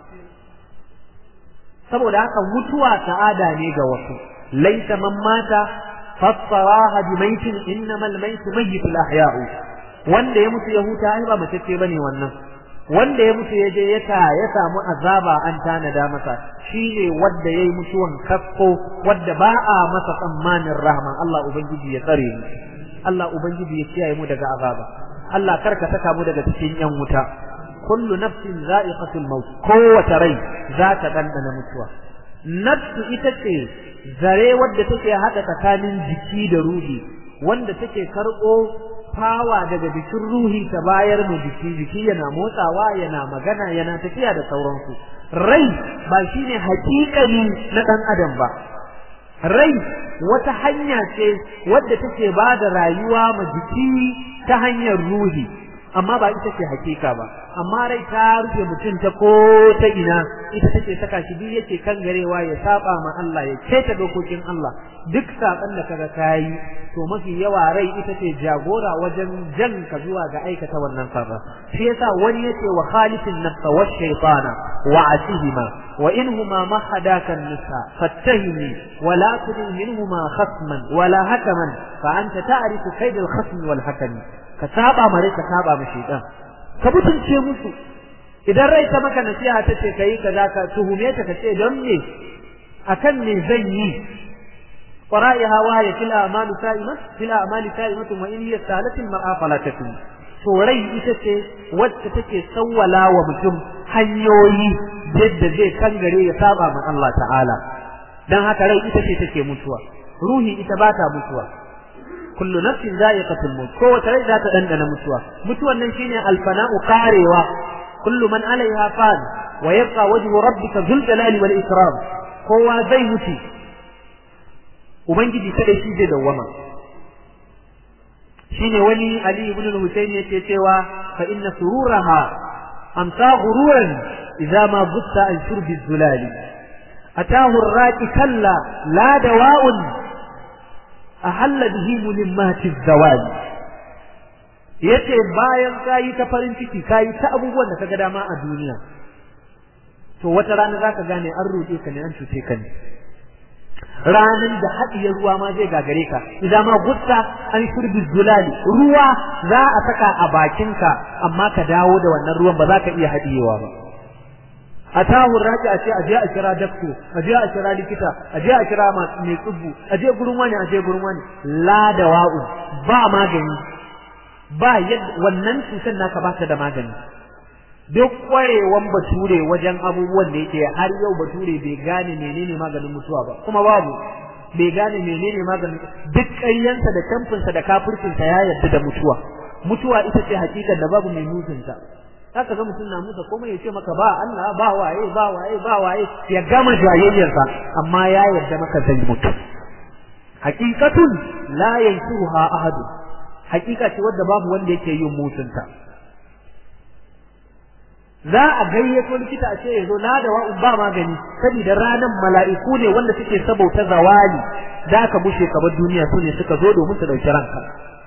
saboda haka mutuwa sa'ada ne ga wasu laita man mata fassaraha bi maitin innamal maitu mayyitul ahya'u wanda ya mutu ya huta ai ba matacce bane wannan wanda ya mutu ya je ya ta ya samu azaba an tanada masa shine wanda yayi mutuwan kasko wanda ba a masa tsammanin rahma Allah ubangiji ya tsare mu Allah ubangiji ya kiyaye mu daga azaba Allah karka saka mu daga cikin yan wuta kullu nafsin za'iqatul maut kowace rai za ta dandana mutuwa nafsu ita ce zare wadda take hada tsakanin jiki da ruhi wanda take karɓo fawa daga jikin ruhi ta bayar mu jiki jiki yana motsawa yana magana yana tafiya da sauransu rai ba shine hakikani na dan adam ba rai wata hanya ce wadda take ba da rayuwa ma jiki ta hanyar ruhi amma ba ita ce hakika ba amma rai ta rufe mutum ta ko ta ina ita take saka shi duk yake kan garewa ya saba ma Allah ya keta dokokin Allah duk saban da kaga kai to mafi yawa rai ita ce jagora wajen jan ka zuwa ga aikata wannan sarra shi yasa wani yace wa khalifin nafsa wa shaytana wa asihima wa inhuma ma hadaka nisa fattahimi wa la tudin minhuma khasman wala hakaman fa anta ta'rifu kayd al-khasm wal hakami ka saba mare ka saba ma shaytan ka mutunce musu idan rai ta maka nasiha ta ce kai kaza ka tuhume ta ka ce don me akan me zan yi qara'iha wa ya fil a'malu sa'imat fil a'mali sa'imat wa in hiya salatin mar'a fala takun to rai ita ce wacce take sawwala wa mutum hanyoyi yadda zai kangare ya saba ma Allah ta'ala dan haka rai ita ce take mutuwa ruhi ita ba ta mutuwa kullu nafsin za'iqatul maut kowace rai za ta dandana mutuwa mutuwan nan shine alfana'u qarewa kullu man 'alayha fan wa yabqa wajhu rabbika dhul jalali wal ikram kowa zai mutu ubangiji kada shi zai dawwama shine wani ali ibn al-husayn yake cewa fa inna sururaha amsa ghururan idza ma butta an shurbi zulali atahu ar-raqi kalla la dawa'un ahalla bihi mulimmati zawal yace bayan kayi ta farin ciki kayi ta abubuwan da kaga dama a duniya to wata rana zaka gane an roƙe ka ne an cuce ka ne ranan da haɗiye ruwa ma zai gagare ka idan ma gutta an shurbi zulali ruwa za a saka a bakinka amma ka dawo da wannan ruwan ba za ka iya haɗiyewa ba a tahun raji a ce a je a kira dakto a je a kira likita a je a kira mai tsubbu a je gurin wani a je gurin wani la da wa'u ba magani ba yadda wannan cutar naka ba ta da magani duk kwarewan bature wajen abubuwan da yake har yau bature bai gane menene maganin mutuwa ba kuma babu bai gane menene maganin duk ƙaryansa da tamfinsa da kafircinsa ya yarda da mutuwa mutuwa ita ce hakikan da babu mai mutunta haka ga mutum na musa komai ya ce maka ba Allah ba waye ba waye ba waye ya gama jayayyarsa amma ya yarda maka zai mutu haqiqatun la yansuha ahad haqiqa ce wadda babu wanda yake yin mutunta za a gayyato likita a ce ya zo la da wa'un ba magani saboda ranan mala'iku ne wanda suke sabauta zawali da aka bushe kabar duniya su ne suka zo domin su dauki ranka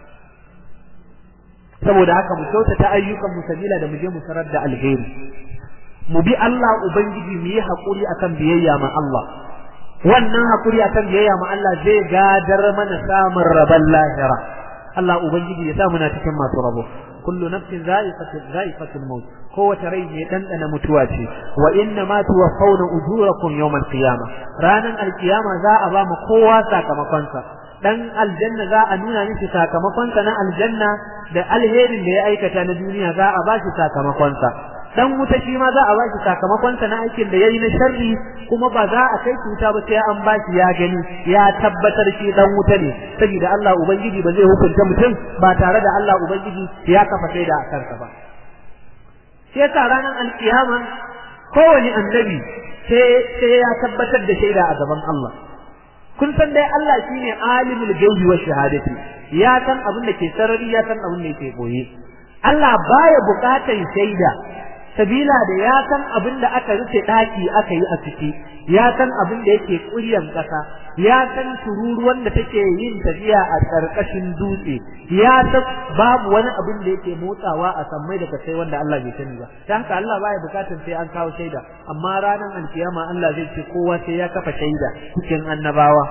saboda haka mu kyautata ayyukan mu sabila da mu je mu sarar da alheri mu bi Allah ubangiji mu yi hakuri akan biyayya ma Allah wannan hakuri akan biyayya ma Allah zai gadar mana samun rabon lahira Allah ubangiji ya sa muna cikin masu rabo kullu nafsin za'iqatul za'iqatul maut kowace rai mai dandana mutuwa ce wa inna ma tuwaffawna ujurakum yawmal qiyamah ranan alqiyama za a ba mu kowa sakamakon sa dan aljanna za a nuna miki sakamakon sa na aljanna da alherin da ya aikata na duniya za a ba shi sakamakon sa dan wuta shi ma za a ba shi sakamakon sa na aikin da yayi na sharri kuma ba za a kai cuta ba sai an ba shi ya gani ya tabbatar shi dan wuta ne saboda Allah ubangiji ba zai hukunta mutum ba tare da Allah ubangiji ya kafa shaida a kansa ba sai yasa ranar alkiyama kowane annabi sai ya tabbatar da shaida a gaban Allah kun san dai Allah shine alimul gaibi wa shahadati ya san abin da ke sarari ya san abin da yake boye Allah baya bukatan shaida sabila da ya san abin da aka rufe daki aka yi a ciki ya san abin da yake kuryan kasa ya san tururuwan da take yin tafiya a karkashin dutse ya san babu wani abin da yake motsawa a sammai da kasai wanda Allah bai sani ba dan haka Allah baya bukatan sai an kawo shaida amma ranar alkiyama Allah zai ce kowa sai ya kafa shaida cikin annabawa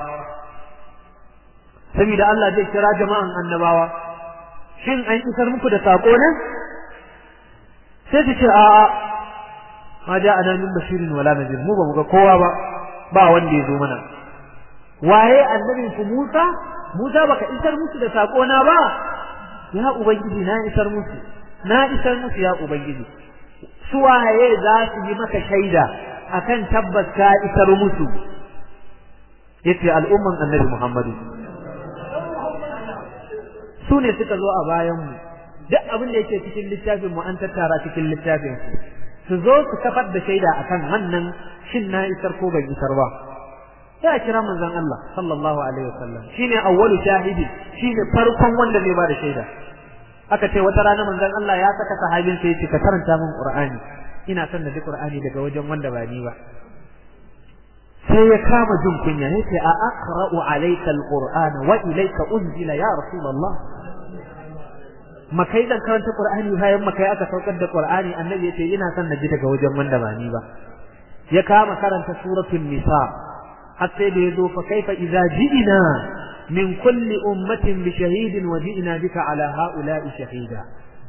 saboda Allah zai kira jama'an annabawa shin an isar muku da sako ne sai su ce a'a ma ja ana min bashirin wala nadir mu ba mu ga kowa ba ba wanda ya zo mana waye annabin ku Musa Musa baka isar musu da sako na ba ya ubangiji na isar musu na isar musu ya ubangiji su waye za su yi maka shaida akan tabbas ka isar musu yace al'umman annabi Muhammadu su ne suka zo a bayan mu duk abin da yake cikin littafin mu an tattara cikin littafin su zo su kafar da shaida akan wannan shin na isar ko ban isar ba sai a kira manzon Allah sallallahu alaihi wasallam shine awwalu shahidi shine farkon wanda zai ba da shaida aka ce wata rana manzon Allah ya saka sahabin sai ya ce ka karanta min Qur'ani ina son da ji Qur'ani daga wajen wanda ba ni ba sai ya kama jin kunya yace a aqra'u alayka alqur'ana wa ilayka unzila ya rasulullah makai dan karanta qur'ani bayan makai aka saukar da qur'ani annabi yace ina son na ji daga wajen wanda ba ni ba ya kama karanta suratul nisa har sai da yazo fa kaifa idza ji'na min kulli ummatin bi shahidin wa ji'na bika ala ha'ula'i shahida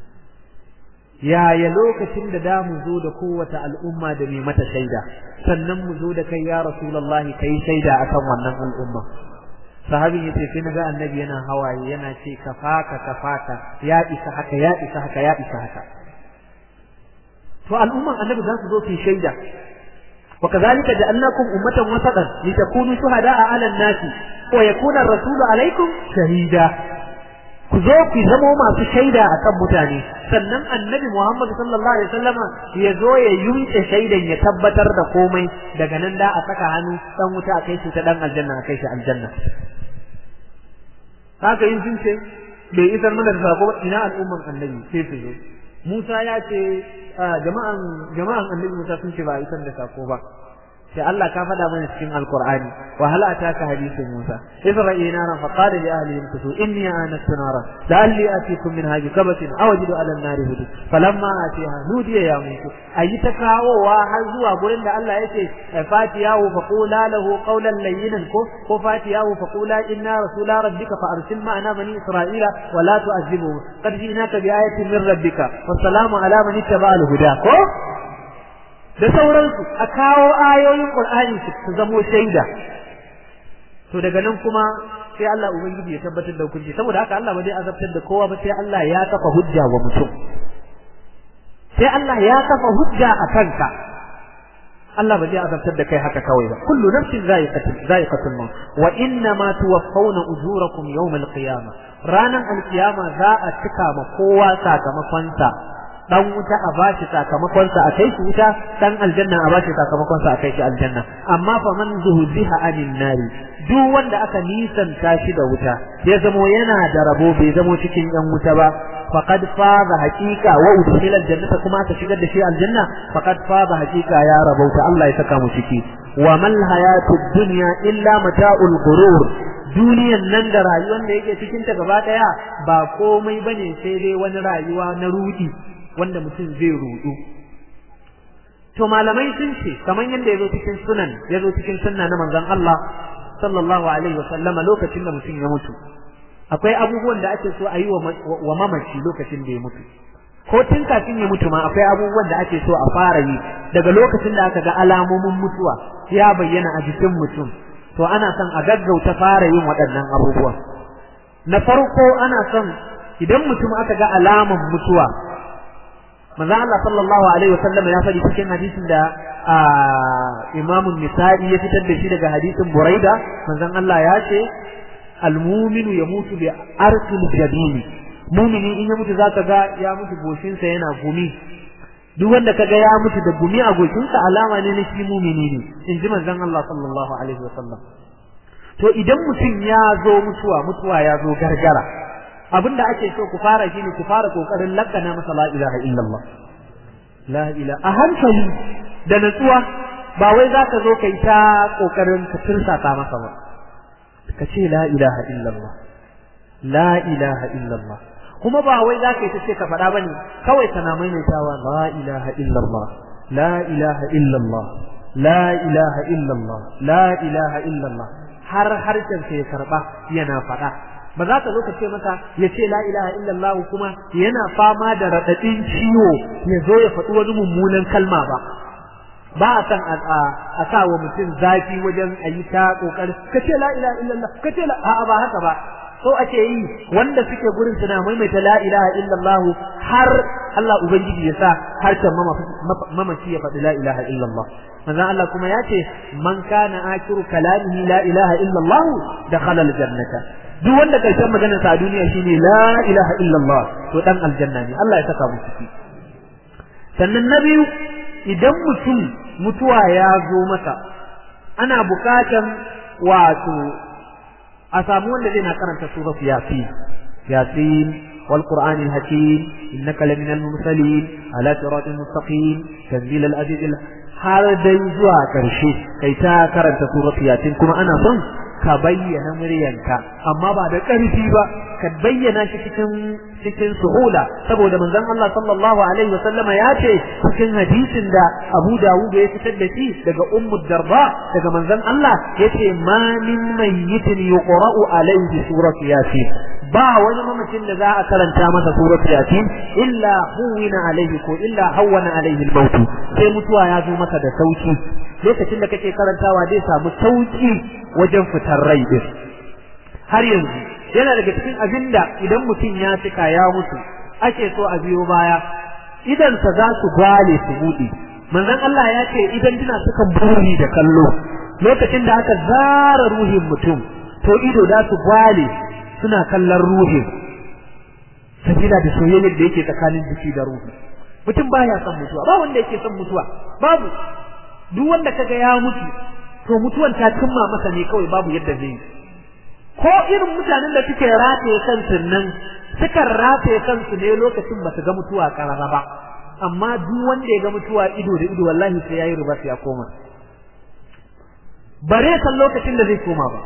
yaya lokacin da da mu zo da kowace al'umma da mai mata shaida sannan mu zo da kai ya rasulullahi kai shaida akan wannan al'umma sahabin yace sai naga annabi yana hawaye yana ce kafaka kafaka ya isa haka ya isa haka ya isa haka to al'umman annabi za su zo su shaida وكذلك جعلناكم أمة وسطا لتكونوا شهداء على الناس ويكون الرسول عليكم شهيدا ku zo ku zamo masu shaida akan mutane sannan annabi Muhammad sallallahu alaihi wasallam ya zo ya yunke shaidan ya tabbatar da komai daga nan da a saka hannu dan wuta a kai shi ta dan aljanna a kai shi aljanna haka yin sun ce bai isar mana da sako ina al'umman annabi sai su zo Musa ya ce jama'an jama'an annabi Musa sun ce ba isar da sako ba sai Allah ka faɗa mana cikin Alƙur'ani wa hal ataka hadithu Musa isra'i naran fa qala li ahlihim kutu inni anastu naran la'alli atikum min haji kabatin aw ajidu ala an-nari hudu falamma atiha nudiya ya Musa ayi ta kawowa har zuwa gurin da Allah yace fatiyahu fa qula lahu qawlan layyinan ko ko fatiyahu fa qula inna rasula rabbika fa arsil ma'ana bani isra'ila wa la tu'azzibuhum qad ji'naka bi ayatin min rabbika wassalamu ala man ittaba'a al-huda ko da sauransu a kawo ayoyin Qur'ani su zamo shaida to daga nan kuma sai Allah ubangiji ya tabbatar da hukunci saboda haka Allah ba zai azabtar da kowa ba sai Allah ya kafa hujja wa mutum sai Allah ya kafa hujja a kanka Allah ba zai azabtar da kai haka kawai ba kullu nafsin za'iqatul za'iqatul maut wa inna ma tuwaffawna ujurakum yawm al-qiyamah ranan al-qiyama za a cika ma kowa sakamakon sa dan wuta a bashi sakamakon sa a kai shi wuta dan aljanna a bashi sakamakon sa a kai shi aljanna amma fa man zuhziha anin nari duk wanda aka nisanta shi da wuta ya zamo yana da rabo bai zamo cikin yan wuta ba faqad faza haqiqa wa udkhila aljannata kuma aka shigar da shi aljanna faqad faza haqiqa ya rabauta Allah ya saka mu ciki wa mal hayatud dunya illa mata'ul ghurur duniyan nan da rayuwar da yake cikin ta gaba daya ba komai bane sai dai wani rayuwa na rudi wanda mutum zai rudu to malamai sun ce kamar yadda yazo cikin sunan yazo cikin sunna na manzon Allah sallallahu alaihi wa sallama lokacin da mutum ya mutu akwai abubuwan da ake so a yi wa mamaci lokacin da ya mutu ko tun kafin ya mutu ma akwai abubuwan da ake so a fara yi daga lokacin da aka ga alamomin mutuwa ya bayyana a jikin mutum to ana son a gaggauta fara yin waɗannan abubuwan na farko ana son idan mutum aka ga alaman mutuwa manzo Allah sallallahu alaihi wasallam ya faɗi cikin hadisin da Imam Nisa'i ya fitar da shi daga hadisin Buraida manzon Allah ya ce al-mu'minu yamutu bi arsil jabini mumini in ya mutu zaka ga ya mutu goshinsa yana gumi duk wanda kaga ya mutu da gumi a goshinsa alama ne na shi mumini ne in ji manzon Allah sallallahu alaihi wasallam to idan mutum ya zo mutuwa mutuwa ya zo gargara abinda ake so ku fara shine ku fara kokarin lakana masa la ilaha illallah la ilaha a hankali da natsuwa ba wai zaka zo kai ta kokarin ka tirsata masa ba ka ce la ilaha illallah la ilaha illallah kuma ba wai za ka yi ta ce ka faɗa ba ne kawai kana maimaitawa la ilaha illallah la ilaha illallah la ilaha illallah la ilaha illallah har harshen ya karɓa yana faɗa ba za ka zo ka ce masa ya ce la ilaha illallah kuma yana fama da raɗaɗin ciwo ya zo ya faɗi wani mummunan kalma ba ba a san a sa wa mutum zafi wajen a yi ta ƙoƙari ka ce la ilaha illallah ka ce la a'a ba haka ba so ake yi wanda suke gurin suna maimaita la ilaha illallah har Allah ubangiji ya sa harshen mamaci ya faɗi la ilaha illallah manzon Allah kuma ya ce man kana akiru kalamihi la ilaha illallah dakhala aljannata duk wanda karshen maganar sa a duniya shine la ilaha illallah to dan aljanna ne Allah ya saka mu ciki sannan na biyu idan mutum mutuwa ya zo masa ana bukatan wato a samu wanda zai na karanta surat yasin yasin wal qur'anil hakim innaka laminal mursalin ala siratin mustaqim tanzil al aziz har dai zuwa karshe kai ta karanta surat yasin kuma ana son ka bayyana muryanka amma ba da ƙarfi ba ka bayyana shi cikin cikin suhula saboda manzon Allah sallallahu alaihi wasallam ya ce cikin hadisin da Abu Dawud ya fitar da shi daga Ummu Darda daga manzon Allah yace ma min mayyitin yuqra'u alaihi suratu yasin ba wani mamacin da za a karanta masa suratu yasin illa huwina alaihi ko illa hawwana alaihi al-maut sai mutuwa ya zo masa da sauki lokacin da kake karantawa zai samu sauki wajen fitar rai din har yanzu yana daga cikin abinda idan mutum ya cika ya mutu ake so a biyo baya idan sa za su gwale su bude manzon Allah ya ce idan dina sukan buri da kallo lokacin da aka zara ruhin mutum to ido da su gwale suna kallon ruhin sabila da soyayyar da yake tsakanin jiki da ruhi mutum baya son mutuwa ba wanda yake son mutuwa babu duk wanda kaga ya mutu to mutuwan ta cimma masa ne kawai babu yadda zai ko irin mutanen da suke rataye kansu nan sukan rataye kansu ne lokacin ba su ga mutuwa karara ba amma duk wanda ya ga mutuwa ido da ido wallahi sai yayi ruba ya koma bare san lokacin da zai koma ba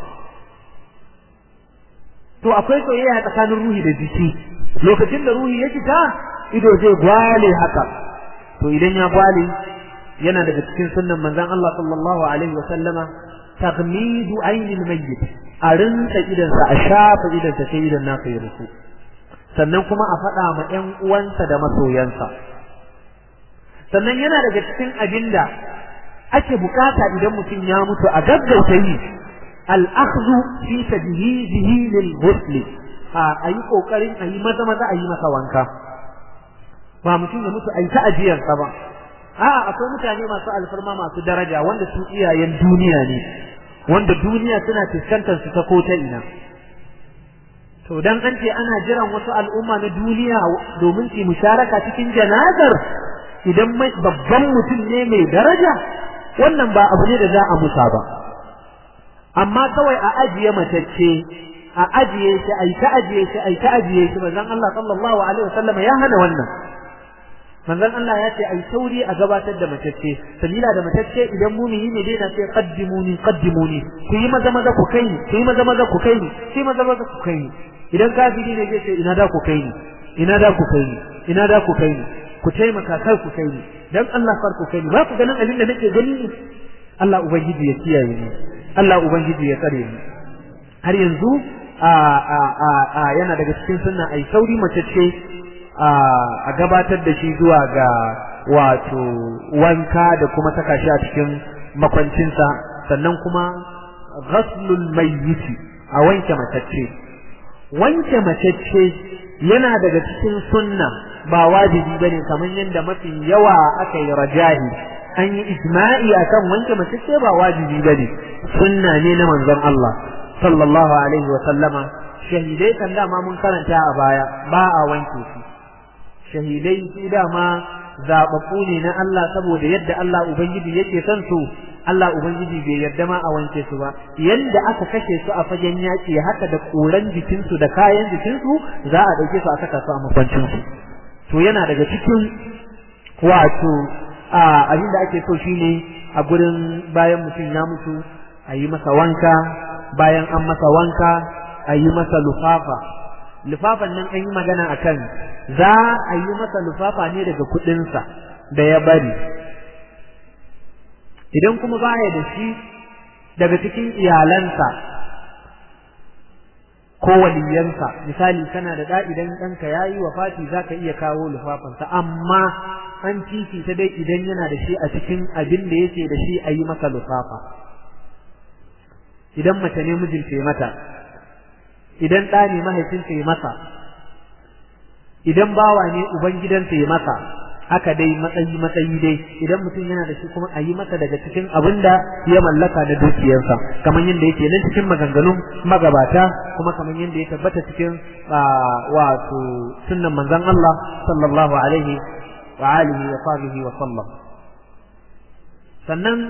to akwai soyayya tsakanin ruhi da jiki lokacin da ruhi ya fita ido zai gwale haka to idan ya gwale yana daga cikin sunnan manzon Allah sallallahu alaihi wa sallama taghmidu ainil mayyit a rinsa idansa a shafa idansa sai idan naka ya rufu sannan kuma a faɗa ma ƴan uwansa da masoyansa sannan yana daga cikin abinda ake bukata idan mutum ya mutu a gaggauta yi al-akhdhu fi tadhihihi lil ghusl a ayi kokarin ayi maza maza ayi masa wanka ba mutum ya mutu ayi ta ajiyarsa ba a'a akwai mutane masu alfarma masu daraja wanda su iyayen duniya ne wanda duniya suna fuskantar su ta ko ta ina to dan an ce ana jiran wasu al'umma na duniya domin su musharaka cikin janazar idan babban mutum ne mai daraja wannan ba abu ne da za a musa ba amma kawai a ajiye matacce a ajiye shi ai ta ajiye shi ai ta ajiye shi manzon Allah sallallahu alaihi wasallam ya hana wannan manzon Allah ya ce ai sauri a gabatar da matacce sabila da matacce idan mumini ne dai na ce qaddimuni qaddimuni ku yi maza maza ku kai ni ku yi maza maza ku kai ni ku yi maza maza ku kai ni idan kafiri ne zai ce ina da ku kai ni ina da ku kai ni ina da ku kai ni ku taimaka kar ku kai ni dan Allah far ku kai ni ba ku ganin abin da nake gani ne Allah ubangiji ya kiyaye ni Allah ubangiji ya tsare ni har yanzu a a a, a yana daga cikin sunna ai sauri mace ce a gabatar da shi zuwa ga wato wanka da kuma saka shi a cikin makwancinsa sannan kuma ghaslul mayyiti a wanke matacce wanke matacce yana daga cikin sunna ba wajibi bane kamar yadda mafi yawa aka yi rajahi an yi ijma'i akan wanke matacce ba wajibi bane sunna ne na manzon Allah sallallahu alaihi wa sallama shahidai kan dama mun karanta a baya ba a wanke su shahidai su dama zababbu ne na Allah saboda yadda Allah ubangiji yake son su Allah ubangiji bai yarda ma a wanke su ba yanda aka kashe su a fagen yaki haka da koran jikin su da kayan jikin su za a dauke su a saka su a makwancin su to yana daga cikin wato abin da ake so shine a gurin bayan mutum ya mutu a yi masa wanka bayan an masa wanka a yi masa lufafa lufafan nan an yi magana a kan za a yi masa lufafa ne daga kuɗinsa da ya bari idan kuma baya da shi daga cikin iyalansa ko waliyansa misali kana da da idan ɗanka ya yi wafati za ka iya kawo lufafansa amma an ta dai idan yana da shi a cikin abin da yake da shi a yi masa lufafa idan mace ne mijinta ya mata idan ɗa ne mahaifinsa ya masa idan bawa ne ubangidansa ya masa haka dai matsayi matsayi dai idan mutum yana da shi kuma a yi masa daga cikin abin da ya mallaka da dukiyarsa kamar yadda yake nan cikin maganganun magabata kuma kamar yadda ya tabbata cikin wato sunnan manzon Allah sallallahu alaihi wa alihi wa sahbihi wa sallam sannan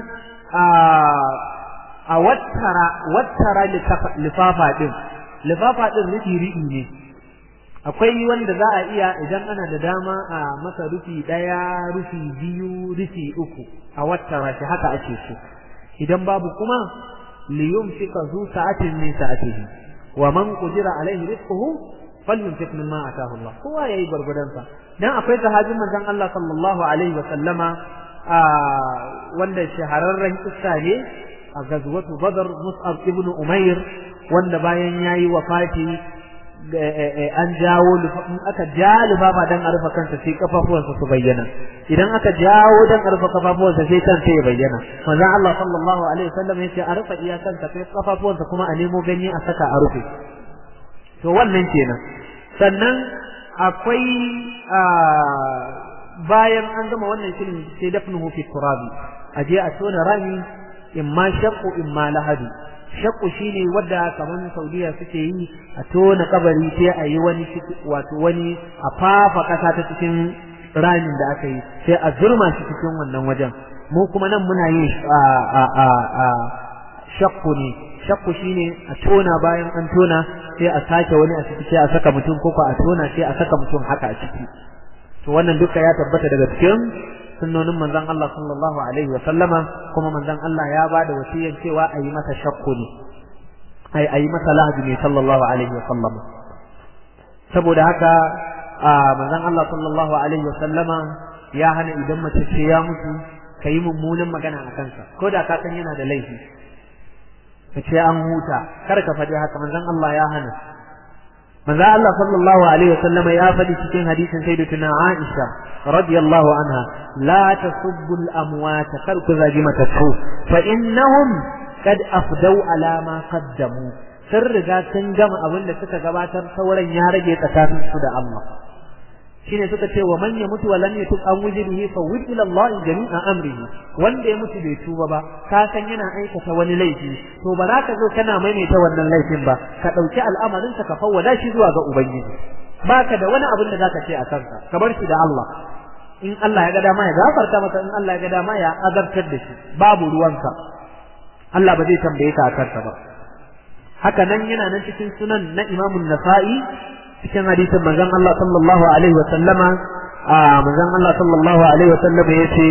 a wattara wattara lifafa din lifafa din rufi riɗi ne akwai wanda za a iya idan ana da dama a masa rufi ɗaya rufi biyu rufi uku a wattara shi haka ake so idan babu kuma liyum fika zu sa'atin min sa'atihi wa man qudira alaihi rizquhu falyunfiq mimma ataahu Allah kowa yayi gurgudan sa dan akwai sahabin manzon Allah sallallahu alaihi wa sallama wanda shahararren kissa ne a gazwatu badar mus'ab ibn umair wanda bayan yayi wafati an jawo in aka ja lufafa dan a rufe kansa sai kafafuwansa su bayyana idan aka jawo dan a rufe kafafuwansa sai kansa ya bayyana manzon Allah sallallahu alaihi wasallam yace a rufe iyakansa sai kafafuwansa kuma a nemo ganye a saka a rufe to wannan kenan sannan akwai bayan an gama wannan shirin sai dafnuhu fi turabi aje a tona rami imma shaqqu imma lahadi shakku shine wadda kaman Saudiya suke yi a tona kabari sai a yi wani wato wani a fafa kasa ta cikin ramin da aka yi sai a zurma shi cikin wannan wajen mu kuma nan muna yin a a a, a shakku ne shakku shine a tona bayan an tona sai a sake wani a ciki sai a saka mutum ko a tona sai a saka mutum haka a ciki to wannan duka ya tabbata daga cikin sunnonin manzon Allah sallallahu alaihi wa sallama kuma manzon Allah ya bada wasiyar cewa a yi masa shakku ne ai a yi masa lahadi ne sallallahu alaihi wa sallama saboda haka manzon Allah sallallahu alaihi wa sallama ya hana idan mace ce ya mutu ka yi mummunan magana a kansa ko da ka san yana da laifi ka ce an huta kar ka faɗi haka manzon Allah ya hana manzo Allah sallallahu alaihi wasallama ya faɗi cikin hadisin sayyidatuna Aisha radiyallahu anha la tasubbu al-amwat kar ku zagi matattu fa innahum kad afdau ala ma qaddamu sun riga sun gama abin da suka gabatar sauran ya rage tsakanin su da Allah shine suka ce wa man yamutu wa lam yatub an wujrihi fa wud ila Allah jami'a amrihi wanda ya mutu bai tuba ba ka san yana aikata wani laifi to ba za ka zo kana maimaita wannan laifin ba ka dauki al'amarin ka fawwada shi zuwa ga ubangiji baka da wani abin da zaka ce a kanka ka bar shi da Allah in Allah ya ga dama ya gafarta maka in Allah ya ga dama ya azabtar da shi babu ruwanka Allah ba zai tambaye ka a kanka ba haka nan yana nan cikin sunan na Imam Nasa'i cikin hadisin manzon Allah sallallahu alaihi wa sallama manzon Allah sallallahu alaihi wa sallama yace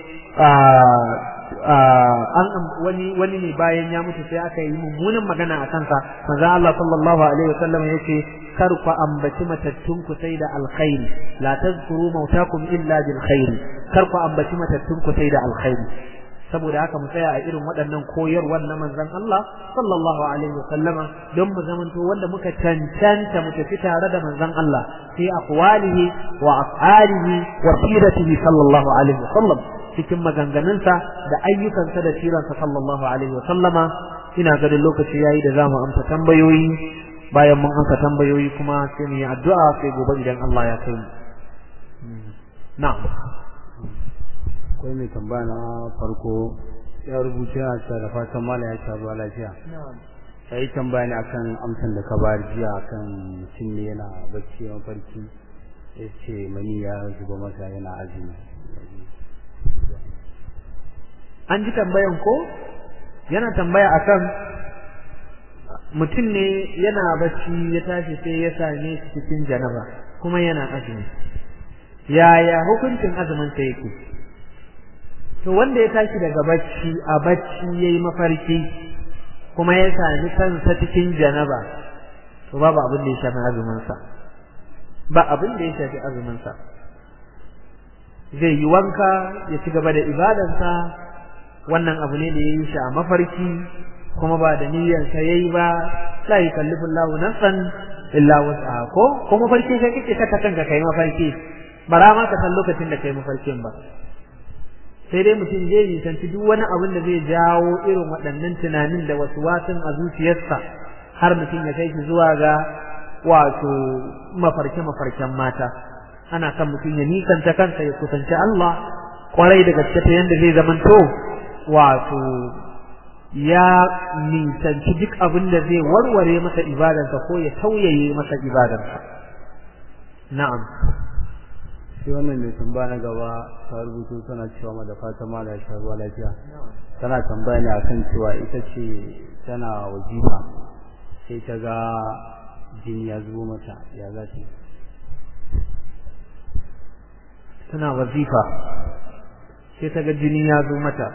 an wani wani ne bayan ya mutu sai aka yi mummunan magana a kansa manzon Allah sallallahu alaihi wa sallama yace kar ku ambaci matattun ku sai da alkhairi la tazkuru mautakum illa bil khairi kar ku ambaci matattun ku sai da alkhairi saboda haka mu tsaya a irin waɗannan koyarwar na manzon Allah sallallahu alaihi wasallama don mu zamanto wanda muka cancanta mu tafi tare da manzon Allah fi aqwalihi wa af'alihi wa siratihi sallallahu alaihi wasallam cikin maganganunsa da ayyukansa da siransa sallallahu alaihi wasallama ina ganin lokaci yayi da zamu amsa tambayoyi bayan mun amsa tambayoyi kuma sai mu yi addu'a sai gobe idan Allah ya kai mu na'am akwai mai tambaya na farko ya rubuta yana cewa da fatan mala ya sha ruwa lafiya ya yi tambaya ne akan amsan da ka bayar jiya akan mutum ne yana bacci mafarki ya ce mani ya zuba masa yana azumi an ji tambayan ko yana tambaya akan mutum ne yana bacci ya tashi sai ya same shi cikin janaba kuma yana azumi yaya hukuncin azumin sa yake to wanda ya tashi daga bacci a bacci yayi mafarki kuma ya sami kansa cikin janaba to babu abin da ya shafi azumin sa ba abin da ya shafi azumin sa zai yi wanka ya ci gaba da ibadansa wannan abu ne da ya yi shi a mafarki kuma ba da niyyar sa yayi ba la yukallifu Allahu nafsan illa wus'aha ko ko mafarki kai kike saka kanka kai mafarki bara ma ka san lokacin da kai mafarkin ba sai dai mutum zai nisanci duk wani abin da zai jawo irin waɗannan tunanin da wasu wasun a zuciyarsa har mutum ya kai shi zuwa ga wato mafarke-mafarken mata ana kan mutum ya nisanta kansa ya kusanci Allah kwarai da gaske ta yanda zai zamanto wato ya nisanci duk abin da zai warware masa ibadarsa ko ya tauyaye masa ibadarsa na'am sai wannan mai tambaya na gaba ta rubuto tana cewa ma da fata ma da sha ruwa lafiya tana tambaya ne akan cewa ita ce tana wajifa sai ta ga jini ya zubo mata ya za ta tana wazifa sai ta ga jini ya zo mata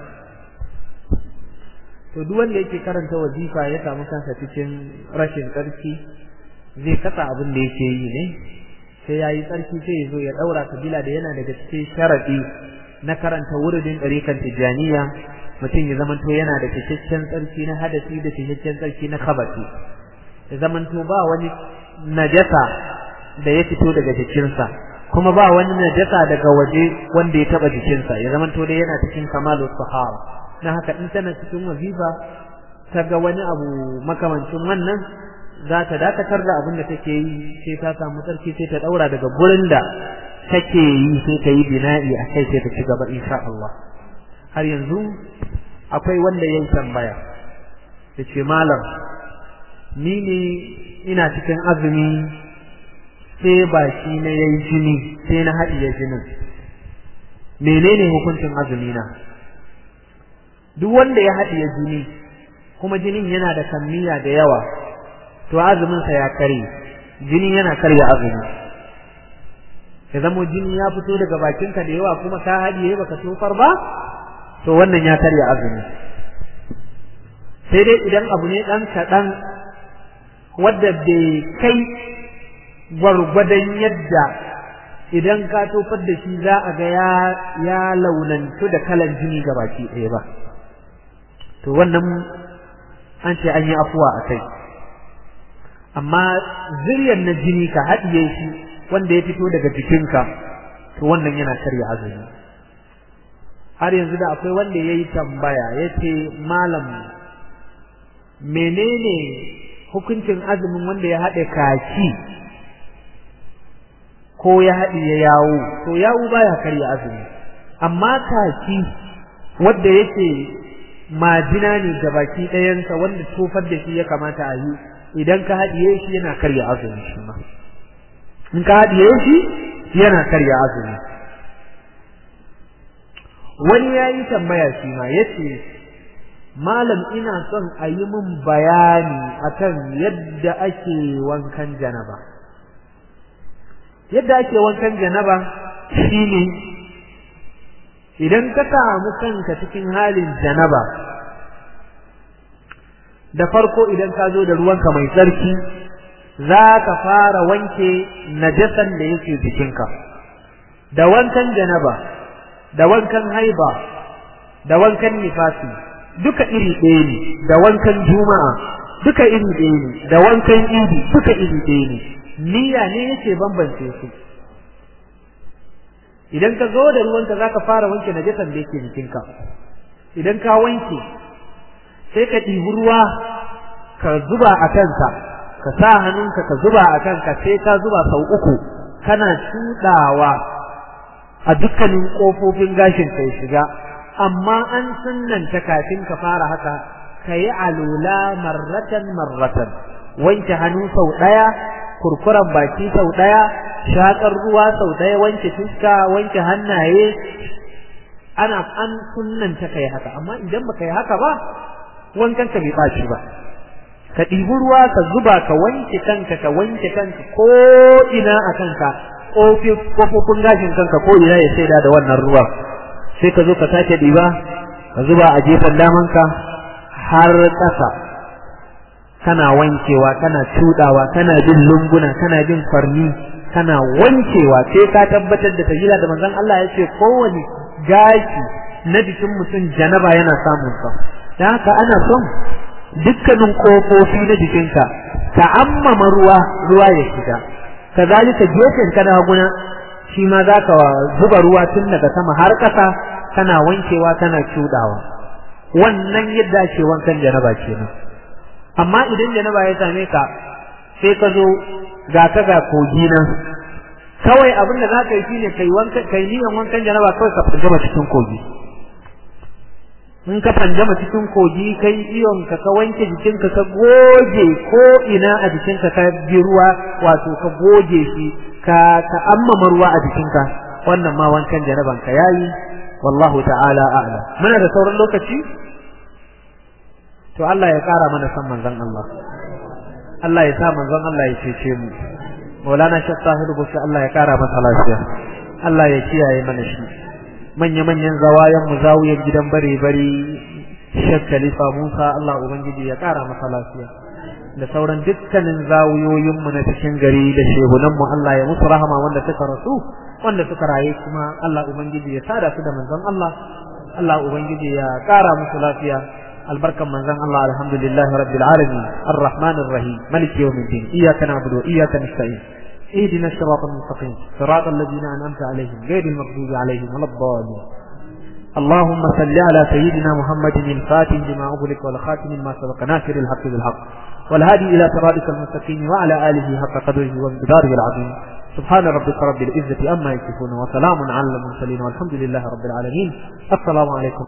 to duk wanda yake karanta wazifa ya samu kansa cikin rashin tsarki zai kasa abin da yake yi ne sai ya yi tsarki sai ya zo ya ɗaura kabila da yana daga cikin sharaɗi na karanta wuridin ɗarikan tijjaniya mutum ya zamanto yana da cikakken tsarki na hadasi da cikakken tsarki na kabati ya zamanto ba wani najasa da ya fito daga jikinsa kuma ba wani najasa daga waje wanda ya taɓa jikinsa ya zamanto dai yana cikin kamalu sahara na haka in tana cikin wazifa ta ga wani abu makamancin wannan za ta dakatar da abin da take yi sai ta samu tsarki sai ta daura daga gurin da take yi sai ta yi bina'i a kai sai ta ci gaba insha Allah har yanzu akwai wanda ya tambaya ya ce malam ni ne ina cikin azumi sai baki na yayi jini sai na haɗiye jinin menene hukuncin azumi na duk wanda ya haɗiye jini kuma jinin yana da kammiya da yawa to azumin sa ya kare jini yana karya azumi ya zamo jini ya fito daga bakinka da yawa kuma ka haɗiye baka tofar ba to wannan ya karya azumi sai dai idan abu ne ɗan kaɗan wadda bai kai gwargwadon yadda idan ka tofar da shi za a ga ya ya launantu da kalan jini ga baki ɗaya ba to wannan an ce an yi afuwa a kai amma ziryar na jini ka haɗiye shi wanda ya fito daga jikinka to wannan yana karya azumi har yanzu da akwai wanda ya yi tambaya ya ce malam menene hukuncin azumin wanda ya haɗe kaki ko ya haɗiye yawo to yawo baya karya azumi amma kaki wanda yake majina ne ga baki ɗayansa wanda tofar da shi ya kamata a yi idan ka haɗiye shi yana karya azumi shi ma in ka haɗiye shi yana karya azumi wani ya yi tambaya shi ma ya ce malam ina son a yi min bayani akan yadda ake wankan janaba yadda ake wankan janaba shine idan ka samu kanka cikin halin janaba da farko idan ka zo da ruwanka mai tsarki za ka fara wanke najasan da yake jikinka da wankan janaba da wankan haiba da wankan nifasi duka iri ɗaya ne da wankan juma'a duka iri ɗaya ne da wankan idi duka iri ɗaya ne niyya ne yake bambance su idan ka zo da ruwanka za ka fara wanke najasan da yake jikinka idan ka wanke sai ka ɗibi ruwa ka zuba a kansa ka sa hannunka ka zuba a kanka sai ka zuba sau uku kana cuɗawa a dukkanin ƙofofin gashin ka ya shiga amma an sunnanta kafin ka fara haka ka yi alula marratan marratan wanke hannu sau ɗaya kurkuren baki sau ɗaya shakar ruwa sau ɗaya wanke fuska wanke hannaye ana an sunnanta ka yi haka amma idan baka yi haka ba wankan ka bai ɓaci ba ka ɗibi ruwa ka zuba ka wanke kanka ka wanke kanka ko ina a kanka kofofin gashin kanka ko ina ya shaida da wannan ruwa sai ka zo ka sake ɗiba ka zuba a gefen damanka har ƙasa kana wankewa kana cuɗawa kana bin lunguna kana bin farni kana wankewa sai ka tabbatar da tajila da manzon Allah ya ce kowane gashi na jikin mutum janaba yana samun sa dan haka ana son dukkanin kofofi na jikinka ka ammama ruwa ruwa ya shiga kazalika gefen kana guna shi ma zaka zuba ruwa tun daga sama har ƙasa kana wankewa kana cudawa wannan yadda ake wankan janaba kenan amma idan janaba ya same ka sai ka zo ga ka ga kogi nan kawai abin da za ka yi shine kai wankan kai niyan wankan janaba kawai ka fita cikin kogi in ka fanjama cikin kogi kai iyon ka ka wanke jikinka ka goge ko ina a jikinka ka bi ruwa wato ka goge shi ka ka ammama ruwa a jikinka wannan ma wankan janaban ka yayi wallahu ta'ala a'lam muna da sauran lokaci to Allah ya kara mana san manzon Allah Allah ya sa manzon Allah ya cece mu Maulana Sheikh Tahir Bushi Allah ya kara masa lafiya Allah ya kiyaye mana shi manya-manyan zawayan mu zawiyar gidan bare-bare Sheikh Khalifa Musa Allah Ubangiji ya kara masa lafiya da sauran dukkanin zawiyoyin mu na cikin gari da shehunan mu Allah ya musu rahama wanda suka rasu wanda suka raye kuma Allah Ubangiji ya sada su da manzon Allah Allah Ubangiji ya kara musu lafiya albarkan manzon Allah alhamdulillahi rabbil alamin arrahmanir rahim maliki yawmiddin iyyaka na'budu wa iyyaka nasta'in اهدنا الصراط المستقيم صراط الذين أنعمت عليهم غير المغضوب عليهم ولا الضالين اللهم صل على سيدنا محمد الفاتح لما أغلق والخاتم ما سبق ناصر الحق بالحق والهادي إلى صراطك المستقيم وعلى آله حق قدره وامتداره العظيم سبحان ربك رب العزة أما يصفون وسلام على المرسلين والحمد لله رب العالمين السلام عليكم